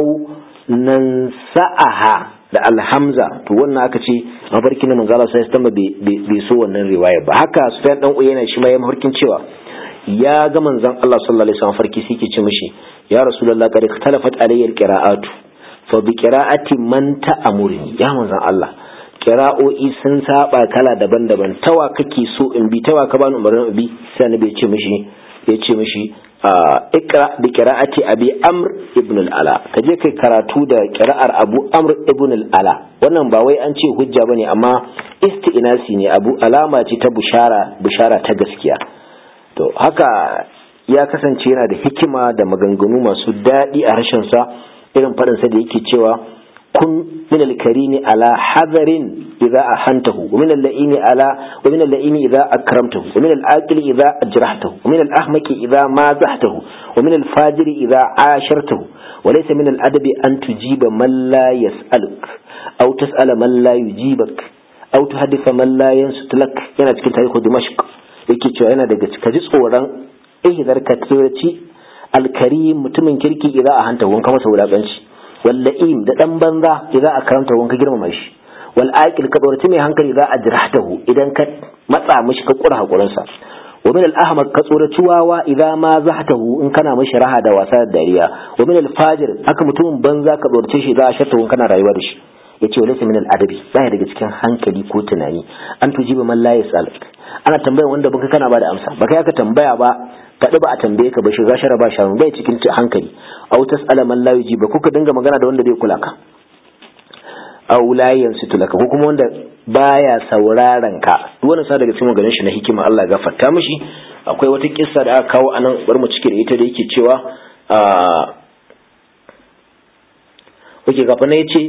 nansa'aha da alhamza to wannan aka ce mafarkin manzo Allah sai tamba bai so wannan riwaya ba haka Sufyan dan Uyayna shi ma ya mafarkin cewa ya ga manzon Allah sallallahu alaihi wasallam farki sai ke ce mishi ya rasulullahi qad ikhtalafat alayya alqira'atu fa bi qira'ati man ta'amurni ya manzon Allah qira'o'i sun saba kala daban-daban tawa kake so in bi tawa ka bani umarnin bi sai annabi ya ce mishi ya ce mishi ikra bi qira'ati abi amr ibn al-ala kaje kai karatu da qira'ar abu amr ibn al-ala wannan ba wai an ce hujja bane amma isti'nasi ne abu alama ce ta bushara bushara ta gaskiya to haka ya kasance yana da hikima da maganganu masu daɗi a harshen sa irin faɗin sa da yake cewa kun min al-karimi ala hadarin idza ahantahu wa min al-la'imi ala wa min al-la'imi idza akramtahu wa min al-aqili idza ajrahtahu wa min al-ahmaqi idza mazahtahu wa min al-fajiri idza ashartahu wa laysa min al-adabi an tujiba man la yas'aluk aw tas'ala man la yujibak aw tuhaddisa man la yansut lak yana cikin tarihu dimashq yake cewa yana daga ka ji tsoron ihdar ka tsoraci al-karim mutumin kirki idza ahantahu wanka masa wulakanci walla'im da dan banza idan a karanta wanka girmama shi wal aqil ka dorati mai hankali za a jirahtahu idan ka matsa mishi ka kura hakurin sa wa min al ahmad ka tsoraci wawa idan ma zahtahu in kana mishi raha da wasa da dariya wa min al fajir haka mutumin banza ka tsorace shi za a shatta in kana rayuwa da shi yace walaysa min al adabi baya daga cikin hankali ko tunani an tujiba man la yasal ana tambayar wanda baka kana ba da amsa baka yaka tambaya ba faɗi ba a tambaye ka ba shiga shara ba shanu bai cikin hankali aw tas'ala man la yujiba kuka dinga magana da wanda bai kula ka aw la yansitu laka ko kuma wanda baya sauraron ka duk wannan sa daga cikin maganar shi na hikima Allah ya gafarta mishi akwai wata kissa da aka kawo anan bar mu cike da ita da yake cewa a Oke gafa na yace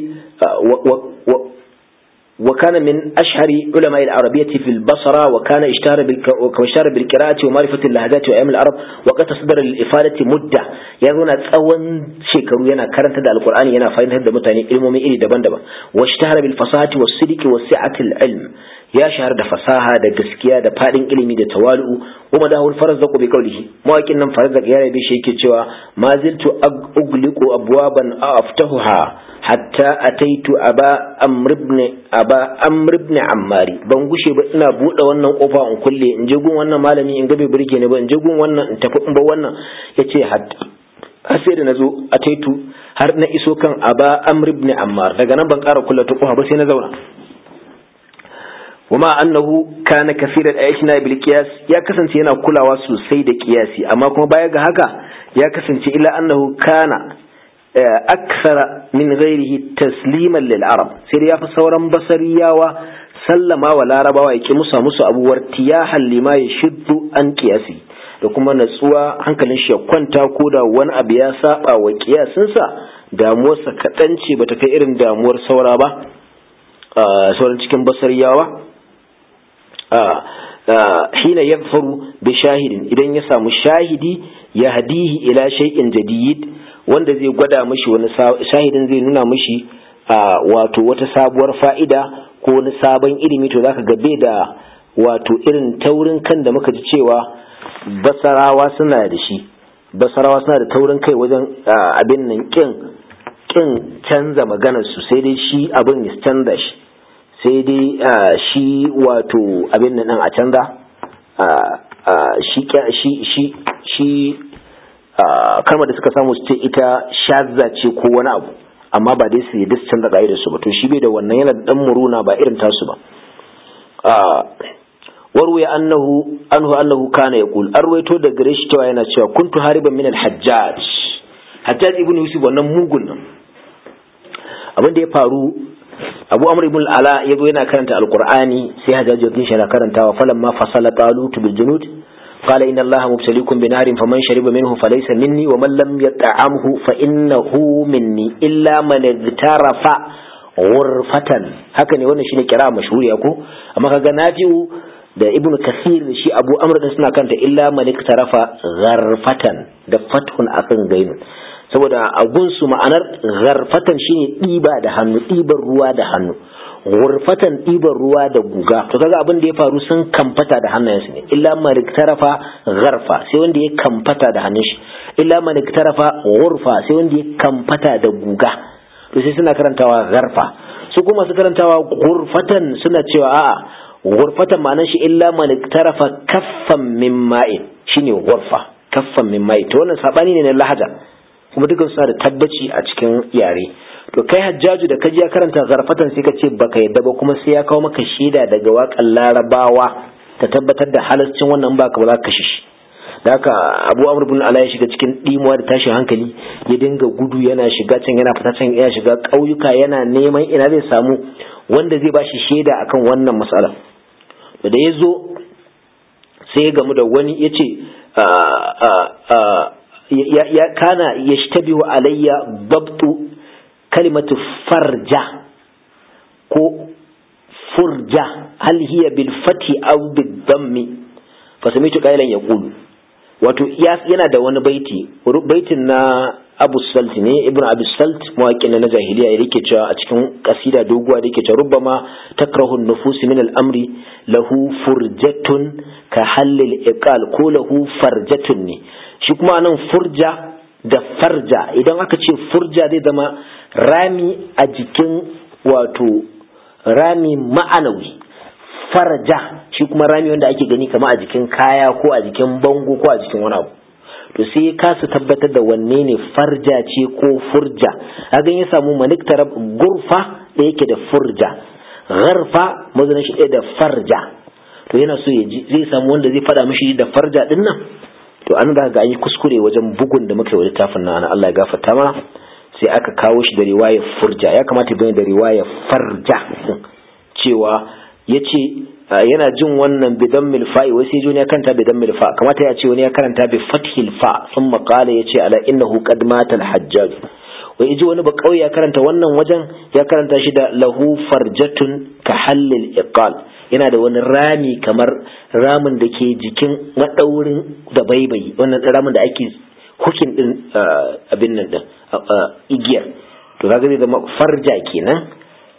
وكان من أشهر علماء العربية في البصرة وكان اشتهر اشتهر بالقراءة ومعرفة اللهجات وأيام العرب وقد تصدر الإفادة مدة يقولون أول شيكرو ينا كرنت دا القرآن ينا فاين هذا متاني علم إلي دبن دبن واشتهر بالفصاحة والصدق وسعة العلم ya shahar da fasaha da gaskiya da fadin ilimi da tawalu wa madahul farzaq bi qawlihi mawakin nan farzaq ya rabe shi yake cewa ma ziltu ugliqu abwaban aftahuha hatta ataitu aba amr ibn aba amr ibn ammari ban gushe ba ina bude wannan kofa in kulle in je gun wannan malami in ga bai burge ni ba in je gun wannan in tafi in ba wannan yace hatta har sai da nazo ataitu har na iso kan aba amr ibn ammar daga nan ban ƙara kulla ta kofa ba sai na zauna wama annahu kana kafiran ayashna bil qiyas ya kasance yana kulawa sosai da qiyasi amma kuma baya ga haka ya kasance illa annahu kana akthara min ghairihi tasliman lil arab sai ya fi sauran basariyawa sallama wa larabawa ya ki musa musu abuwar tiyahan lima ya shiddu an qiyasi da kuma natsuwa hankalin shi ya kwanta ko da wani abu ya saba wa kiyasinsa damuwarsa kaɗan ce bata kai irin damuwar saura ba sauran cikin basariyawa hina ya faru bi shahidin idan ya samu shahidi ya hadihi ila shay'in jadid wanda zai gwada mishi wani shahidin zai nuna mishi wato wata sabuwar fa'ida ko wani sabon ilimi to zaka ga bai da wato irin taurin kan da muka ji cewa basarawa suna da shi basarawa suna da taurin kai wajen abin nan kin kin canza maganar su sai dai shi abin ya canza shi sai dai shi wato abin nan a canza shi shi shi shi kalmar da suka samu su ce ita shazza ce ko wani abu amma ba dai su yi duk canza da su ba to shi bai da wannan yana da dan muruna ba irin tasu ba warwe annahu anhu annahu kana yaqul arwaito da gare shi cewa yana cewa kuntu hariban min al-hajjaj hajjaj ibn yusuf wannan mugun nan abin da ya faru abu amr ibn al-ala yazo yana karanta al-qur'ani sai hajjaj ya kishi yana karantawa falamma fasala talut bil junud قال إن الله مبتليكم بنار فمن شرب منه فليس مني ومن لم يطعمه فإنه مني إلا من اغترف غرفة هكذا wannan shine kira mashhuri ko amma kaga nafi'u da ibn kasir da shi abu amr din suna kanta illa malik tarafa gharfatan da fathun akan gainu saboda a gunsu ma'anar gharfatan shine ɗiba da hannu ɗiban ruwa da hannu gurfatan ɗiban ruwa da guga to kaga abin da ya faru sun kamfata da hannayensu ne illa malik tarafa gharfa sai wanda ya kamfata da hannun shi illa malik tarafa gurfa sai wanda ya kamfata da guga to sai suna karantawa gharfa su kuma su karantawa gurfatan suna cewa a'a gurfatan ma'anar shi illa malik tarafa kaffan min ma'in shine gurfa kaffan min ma'in to wannan sabani ne na lahaja kuma dukkan suna da tabbaci a cikin yare to kai hajjaju da kaji ya karanta zarfatan sai ka ce baka yadda ba kuma sai ya kawo maka shaida daga waƙan larabawa ta tabbatar da halascin wannan baka ba za ka shi da haka abu amr bin ala ya shiga cikin dimuwa da tashin hankali ya dinga gudu yana shiga can yana fita can yana shiga ƙauyuka yana neman ina zai samu wanda zai bashi shaida akan wannan matsala da ya zo sai ya gamu da wani ya ce ya kana ya shtabihu alayya babtu kalimatu farja ko furja hal hiya bil fati aw bil dammi fa samitu qailan yaqulu wato yana da wani baiti baitin na Abu Salt ne Ibn Abi Salt mawaƙin na jahiliya yake cewa a cikin kasida doguwa da yake cewa rubbama takrahu an-nufus min al-amri lahu furjatun ka halil iqal ko lahu farjatun ne shi kuma nan furja da farja idan aka ce furja zai zama rami a jikin wato rami ma'anawi farja shi kuma rami wanda ake gani kama a jikin kaya ko a jikin bango ko a jikin wani abu to sai ya kasa tabbatar da wanne ne farja ce ko furja hagan ya samu maniktar gurfa da yake da furja gharfa mazanin shi ɗaya da farja to yana so ya ji zai samu wanda zai faɗa mishi da farja ɗin nan to an da ga an yi kuskure wajen bugun da muka yi wa littafin nan Allah ya gafarta mana sai aka kawo shi da riwayar furja ya kamata ya da riwayar farja cewa ya ce yana jin wannan bidan milfa'i wai sai ya karanta bidan milfa kamata ya ce wani ya karanta bi fathil fa sun makala ya ce ala innahu qad mata al-hajjaj wai iji wani ba kauye ya karanta wannan wajen ya karanta shi da lahu farjatun ka hallil iqal yana da wani rami kamar ramin da ke jikin madaurin da baibayi wannan ramin da ake hukin din abin nan din igiyar to kaga zai zama farja kenan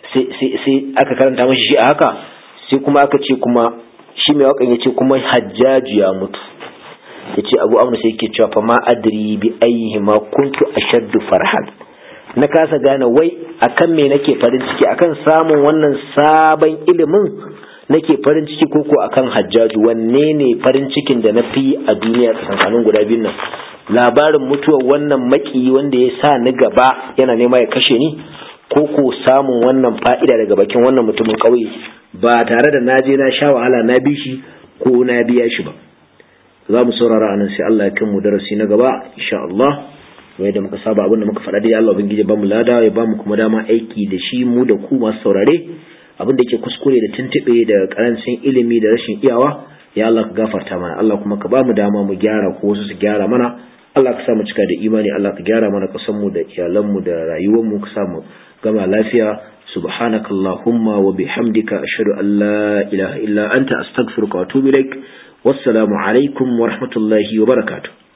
sai aka karanta mashi shi a haka sai kuma aka ce kuma shi mai wakan ya ce kuma hajjaju ya mutu ya ce abu amur sai ke cewa fa ma adri bi ayyihi ma kuntu ashaddu farhan na kasa gane wai akan me nake farin ciki akan samun wannan sabon ilimin nake farin ciki koko akan hajjaju wanne ne farin cikin da na fi a duniya tsakanin guda biyun nan labarin mutuwar wannan maki wanda ya sa ni gaba yana nema ya kashe ni ko ko samun wannan fa'ida daga bakin wannan mutumin ƙauye ba tare da naje na sha wahala na bi shi ko na biya shi ba za mu saurara anan sai Allah ya kai mu darasi na gaba insha Allah wai da muka saba abin da muka faɗa dai Allah ubangiji ba mu lada ya ba mu kuma dama aiki da shi mu da ku masu saurare abin da ke kuskure da tuntube da karancin ilimi da rashin iyawa ya Allah ka gafarta mana Allah kuma ka ba mu dama mu gyara ko wasu su gyara mana Allah ka sa mu cika da imani Allah ka gyara mana kasan mu da iyalan mu da rayuwar mu ka sa mu gama lafiya subhanakallahumma wa bihamdika ashhadu an la ilaha illa anta astaghfiruka wa atubu ilaik wassalamu alaikum wa rahmatullahi wa barakatuh